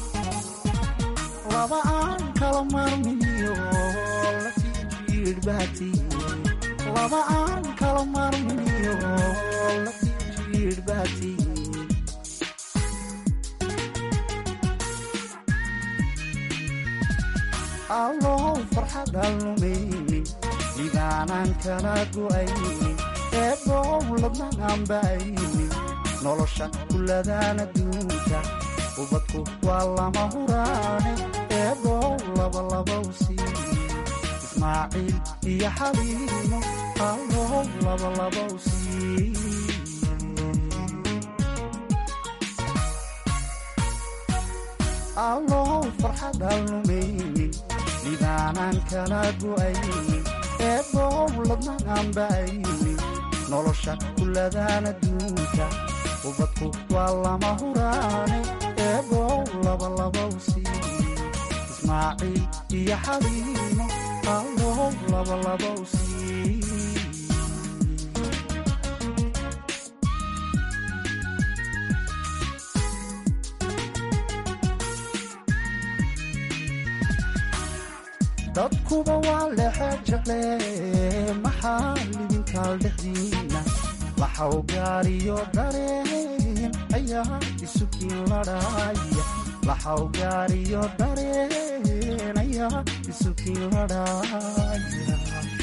labaan kala maarmiyo lafiyo jiidhbaatiin laba aan kala maarmiyo lafijiidhbaatiin allow farxadaan lumaynin dhigaanaan kala go'aynin eebow ladnaan ba'aynin nolosha kuladaan adduunka ubadku waa lama huraane eebow labalabow sii ismaaciil iyo xaliimo allow labalabow sii allow farxadaan lumaynin dhibaanaan kala go'aynin eebow ladnaan ba'aynin nolosha kuladaan adduunka ubadku waa lama huraane eebow labalabow sii ismaaciil iyo xaliimo allow labalabow sii dadkuba waa lexe jecle maxaa lidinkaal dhexdiina laxaw gaariyo dareen ayaa isukiin ladhaaya laxaw gaariyo dareen ayaa isukiin ladhaaya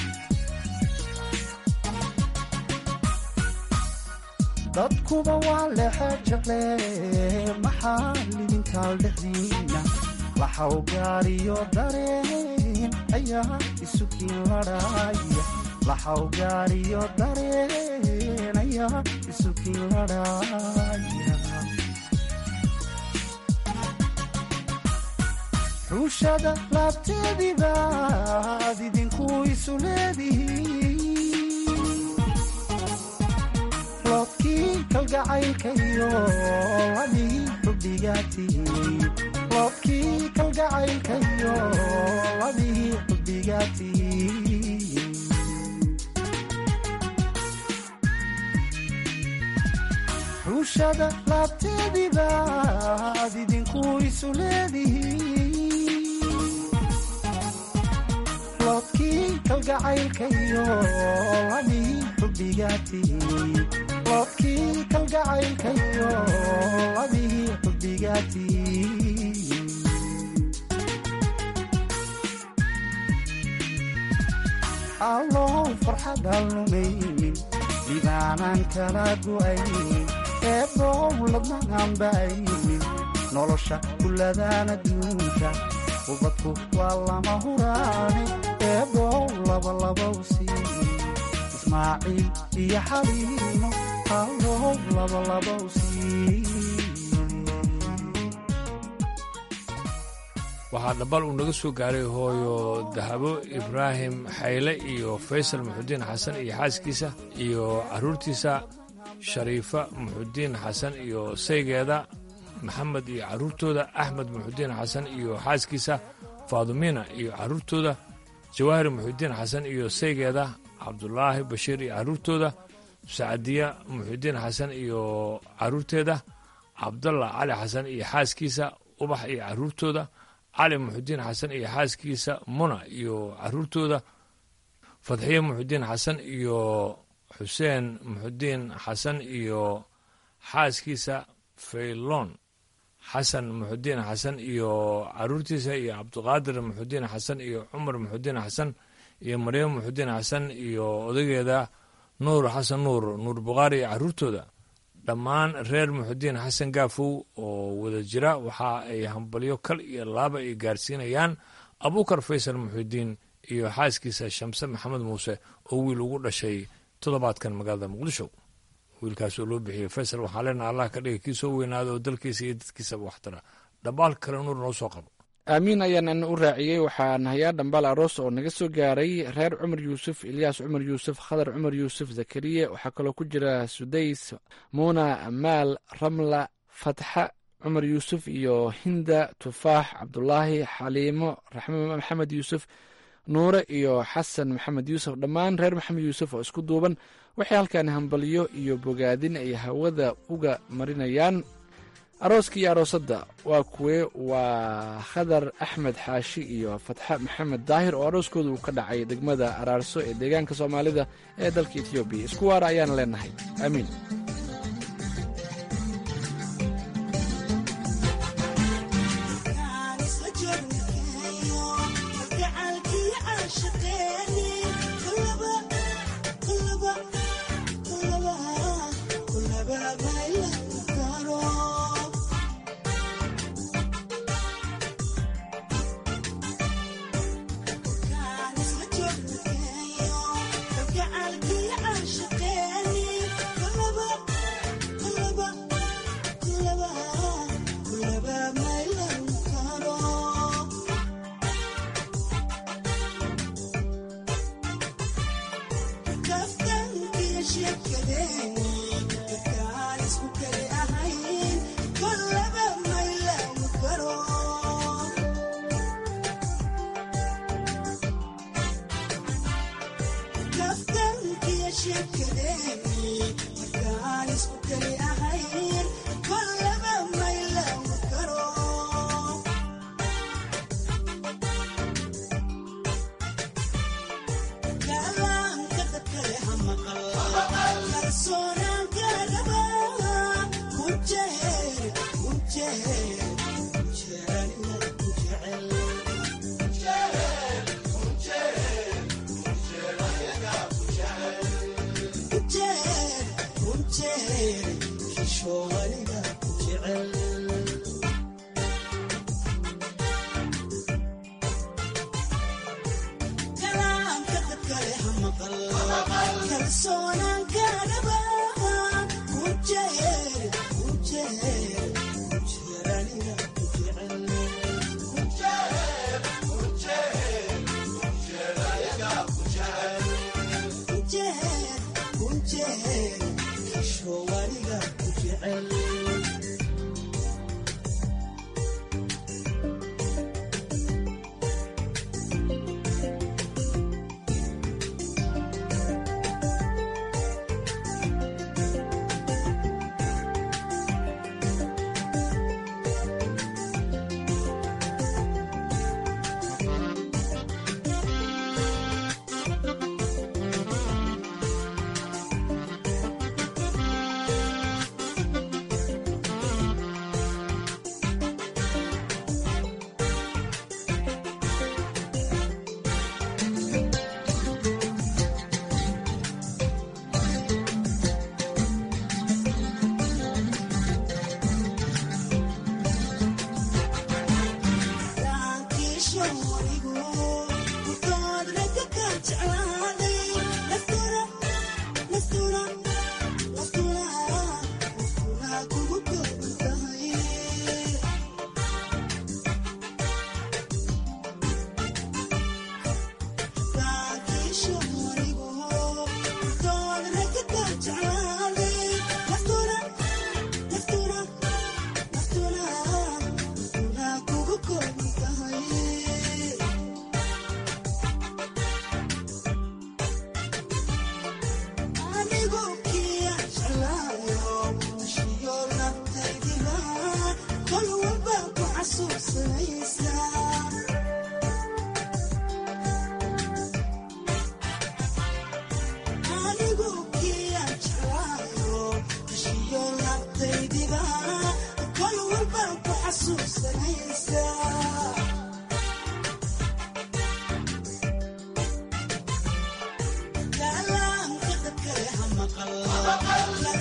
dadkuba waa lexe jecle maxaa lidinkaal dhexdiina laxaw gaariyo dareen ayaa isukiin ladhaaya laxaw gaariyo dareen ayaa isukiin ladhaaya ruushada laabteedii baad idinku isu leedihiin loodkii kalgacaylkayo ladii xubbigaatihiin loodkii kalgacaylkayo ladii xubbigaatihiin ruushada laabteedii baad idinku isu leedihiin loodkii kalgacaylkayo ladii xubbigaatihiin loodkii kalgacaylkayo ladii xubbigaatihiin allow farxadaan lumaynin dhibaanaan kala go'aynin eebow ladnaan ba'aynin nolosha kuladaan adduunka ubadku waa lama huraane eebow labalabow sii ismaaciil iyo xaliimo allow labalabow sii waxaa dhambal uu naga soo gaaray hooyo dahabo ibraahim xayle iyo faysal muxudiin xasan iyo xaaskiisa iyo carruurtiisa shariifa muxudiin xasan iyo saygeeda maxamed iyo carruurtooda axmed muxudiin xasan iyo xaaskiisa faadumina iyo carruurtooda jawaahir muxudiin xasan iyo saygeeda cabdulaahi bashiir iyo carruurtooda sacdiya muxudiin xasan iyo carruurteeda cabdalla cali xasan iyo xaaskiisa ubax iyo carruurtooda cali muxudiin xasan iyo xaaskiisa muna iyo carruurtooda fadxiye muxudiin xasan iyo xuseen muxudiin xasan iyo xaaskiisa faylon xasan muxudiin xasan iyo carruurtiisa iyo cabdiqaadir muxudiin xasan iyo cumar muxudiin xasan iyo maryam muxudiin xasan iyo odageeda nuur xasan nuur nuur bukhaari iyo carruurtooda dhammaan reer muxudiin xasan gaafow oo wada jira waxa ay hambalyo kal iyo laaba ay gaarsiinayaan abuukar faysal muxudiin iyo xaaskiisa shamse maxamed muuse oo wiil ugu dhashay toddobaadkan magaalada muqdisho wiilkaas oo loo bixiyey faysal waxaa leenaha allah ka dhiga kii soo weynaada oo dalkiisa iyo dadkiisaba waxtara dhambaal kale nuur noo soo qabo aamiin ayaan ana u raaciyey waxaan hayaa dhambaal aroos oo naga soo gaaray reer cumar yuusuf ilyaas cumar yuusuf khadar cumar yuusuf zakariye waxaa kaloo ku jira sudays muuna amaal ramla fatxa cumar yuusuf iyo hinda tufaax cabdulaahi xaliimo raxme maxamed yuusuf nuure iyo xasan maxamed yuusuf dhammaan reer maxamed yuusuf oo isku duuban waxay halkan hambalyo iyo bogaadin ay hawada uga marinayaan arooska iyo aroosadda waa kuwe waa khadar axmed xaashi iyo fatxe maxamed daahir oo arooskooda uu ka dhacay degmada araarso ee deegaanka soomaalida ee dalka etoobiya isku waara ayaana leenahay aamiin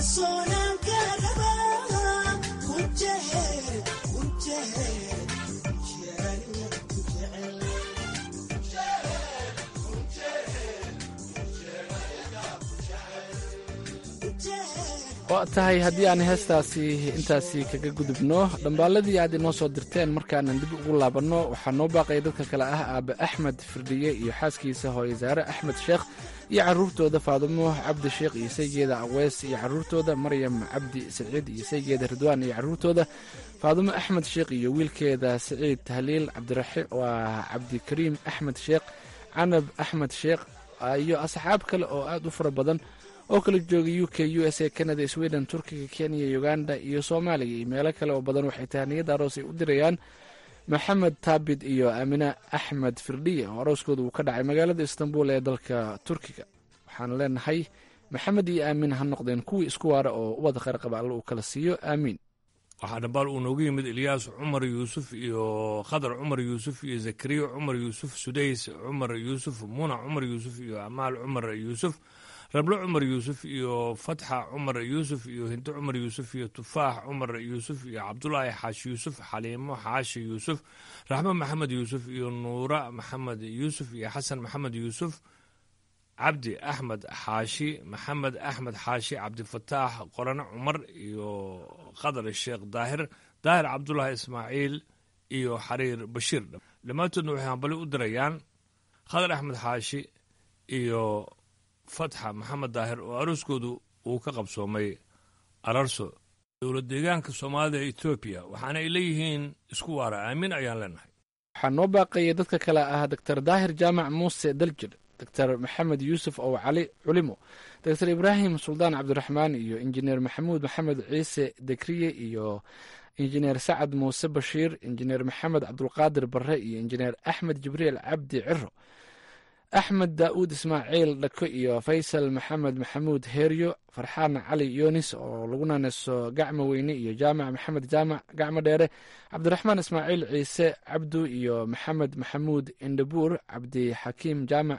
waa tahay haddii aan heestaasi intaasi kaga gudubno dhambaaladii aad inoo soo dirteen markaanan dib ugu laabanno waxaa noo baaqaya dadka kale ah aabe axmed firdhiye iyo xaaskiisa hooye saare axmed sheekh iyo carruurtooda faadumo cabdi sheekh iyo saygeeda aweys iyo carruurtooda maryam cabdi saciid iyo saygeeda ridwaan iyo carruurtooda faadumo axmed sheekh iyo wiilkeeda saciid tahliil cabdiraxi waa cabdikariim axmed sheekh canab axmed sheekh iyo asxaab kale oo aad u fara badan oo kala jooga u k u s a canada sweden turkiga kenya uganda iyo soomaaliya iyo meelo kale oo badan waxay tahaniyad aroos ay u dirayaan maxamed taabid iyo aamine axmed firdhiye oo arooskooda uu ka dhacay magaalada istanbul ee dalka turkiga waxaan leenahay maxamed iyo aamin ha noqdeen kuwii isku waara oo ubadda kheyr qaba alla uu kala siiyo aamiin waxaa dhambaal uu noogu yimid ilyaas cumar yuusuf iyo khadar cumar yuusuf iyo zakariya cumar yuusuf sudays cumar yuusuf muna cumar yuusuf iyo amaal cumar yuusuf rablo cumar yuusuf iyo fatxa cumar yuusuf iyo hinto cumar yuusuf iyo tufaax cumar yuusuf iyo cabdulaahi xaashi yuusuf xaliimo xaashi yuusuf raxmo maxamed yuusuf iyo nuura maxamed yuusuf iyo xasan maxamed yuusuf cabdi axmed xaashi maxamed axmed xaashi cabdifataax qorane cumar iyo khadar sheekh daahir daahir cabdulaahi ismaaciil iyo xariir bashiir dhammaantoodna waxay hambali u dirayaan khadar axmed xaashi iyo fatxa maxamed daahir oo arooskoodu uu ka qabsoomay ararso dowlad deegaanka soomaalida ee etoobiya waxaana ay leeyihiin isku waara aamin ayaan leenahay waxaa noo baaqaya dadka kale ah doctor daahir jaamac muuse daljir doctor maxamed yuusuf ow cali culimo doctor ibraahim suldaan cabdiraxmaan iyo injineer maxamuud maxamed ciise dekriye iyo injineer sacad muuse bashiir injineer maxamed cabdulqaadir barre iyo injineer axmed jibriil cabdi ciro axmed daa'uud ismaaciil dhako iyo faysal maxamed maxamuud heeryo farxaan cali yoonis oo lagu naneso gacmo weyne iyo jaamac maxamed jaamac gacmo dheere cabdiraxmaan ismaaciil ciise cabdu iyo maxamed maxamuud indhabuur cabdixakiim jaamac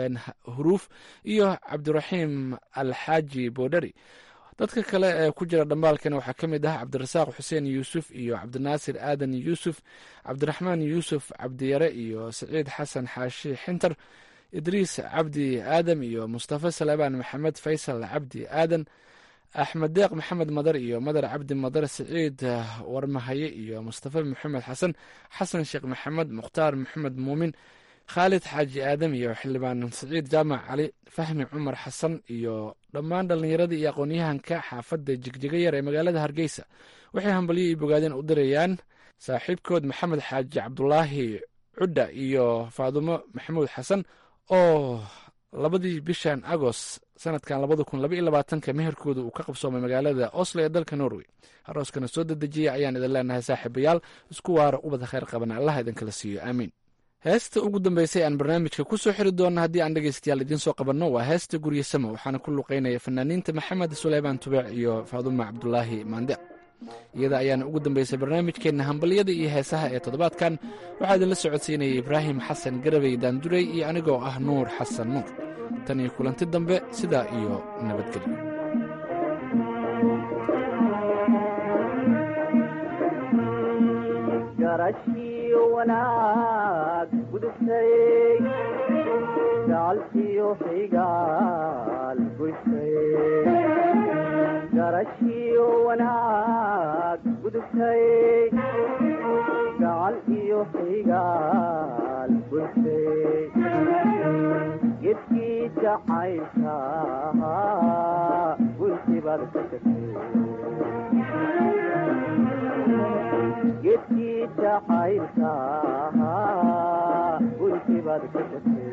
huruuf iyo cabdiraxiim alxaaji boodhari dadka kale ee ku jira dhambaalkana waxaa ka mid ah cabdirasaaq xuseen yuusuf iyo cabdinaasir aadan yuusuf cabdiraxmaan yuusuf cabdiyare iyo siciid xasan xaashi xintar idriis cabdi aadam iyo mustafa salebaan maxamed faysal cabdi aadan axmed deeq maxamed madar iyo madar cabdi madar siciid warmahaye iyo mustafa maxamed xasan xasan sheekh maxamed mukhtaar maxamed muumin khaalid xaaji aadam iyo xildhibaan siciid jaamac cali fahmi cumar xasan iyo dhammaan dhallinyaradii iyo aqoon-yahanka xaafadda jigjiga yar ee magaalada hargeysa waxay hambalyo iyo bogaadeen u dirayaan saaxiibkood maxamed xaaji cabdulaahi cudda iyo faadumo maxamuud xasan oo labadii bishan agost sanadkan labada kun laba iyo labaatanka meherkooda uu ka qabsoomay magaalada oslo ee dalka norway arooskana soo dedejiya ayaan idin leenahay saaxiibayaal isku waara ubada kheyr qabana allah idinkala siiyo aamiin heesta ugu dambeysay aan barnaamijka ku soo xiri doona haddii aan dhegeystayaal idiin soo qabanno waa heesta gurye samo waxaana ku luqeynaya fanaaniinta maxamed suleymaan tubeec iyo faaduma cabdulaahi maande iyada ayaana ugu dambeysay barnaamijkeenna hambalyada iyo heesaha ee toddobaadkan waxaa idinla socodsiinaya ibraahim xasan garabey daandurey iyo anigoo ah nuur xasan nuur tan iyo kulanti dambe sidaa iyo nabadgelyo wanaag gudubtay gacalkiyo xigaal goysay garashiyo wanaag gudubtay gacal iyo xigaal goysay gedkii jacaylka gunti baad ka tagtay gedkii jacaylka gunti baad ka tagtay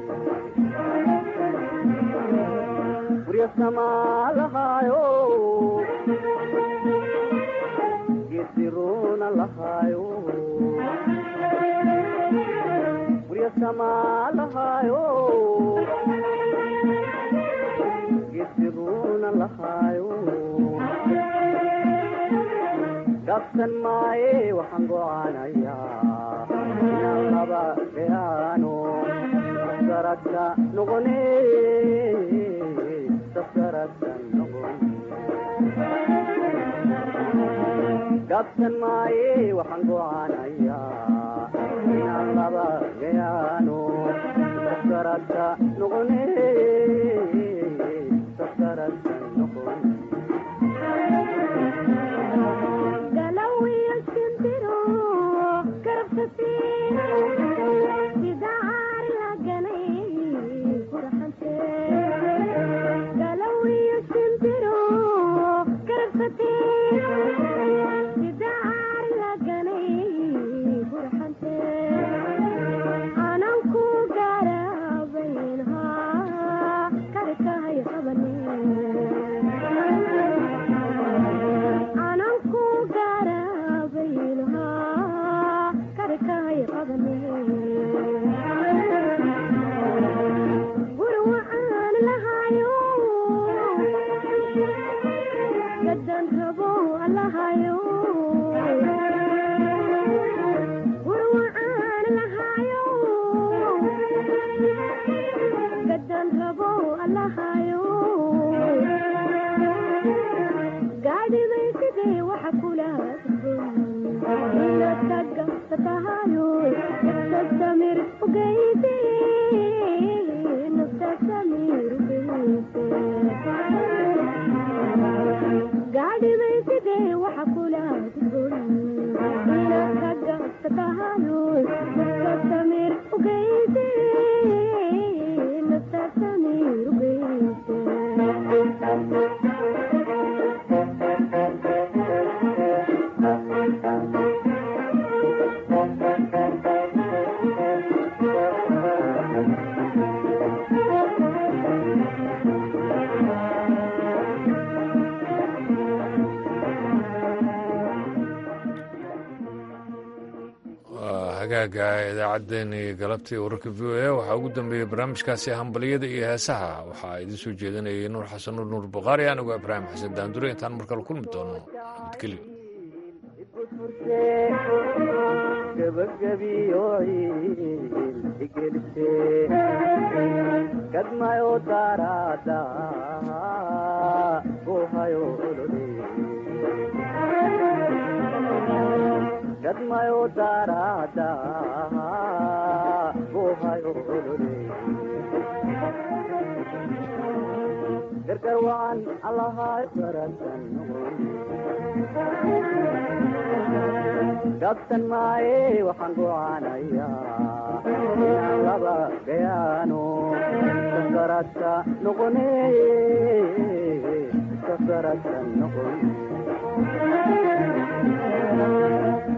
gurya samaa lahaayo gediruna lahaayo gurya samaa lahaayo gediruna lahaayo dhafsan maaye waxaan gocaanayaa inaan laba beaano safgaradka noqone safgaradka noqone gaabsan maaye waxaan go'aanayaa inaan laba gayaano safkarata noqone safkarata noqone hagaaga idaacaddeenii galabtii wararka v o a waxaa ugu dambeeyey barnaamijkaasi hambaliyada iyo heesaha waxaa idiin soo jeedinayay nuur xasan nuur nuur bukhaari anigoo ibraahim xasan daandure intaan mar kale kulmi doono nabadgelyo kadmayo darada gohayo olole kadmayo darada gohayo olole gargar waan allahay barasan gabsan maaye waxaan go'aanayaa inaan laba gayaano sakarata noqone sakarata noqone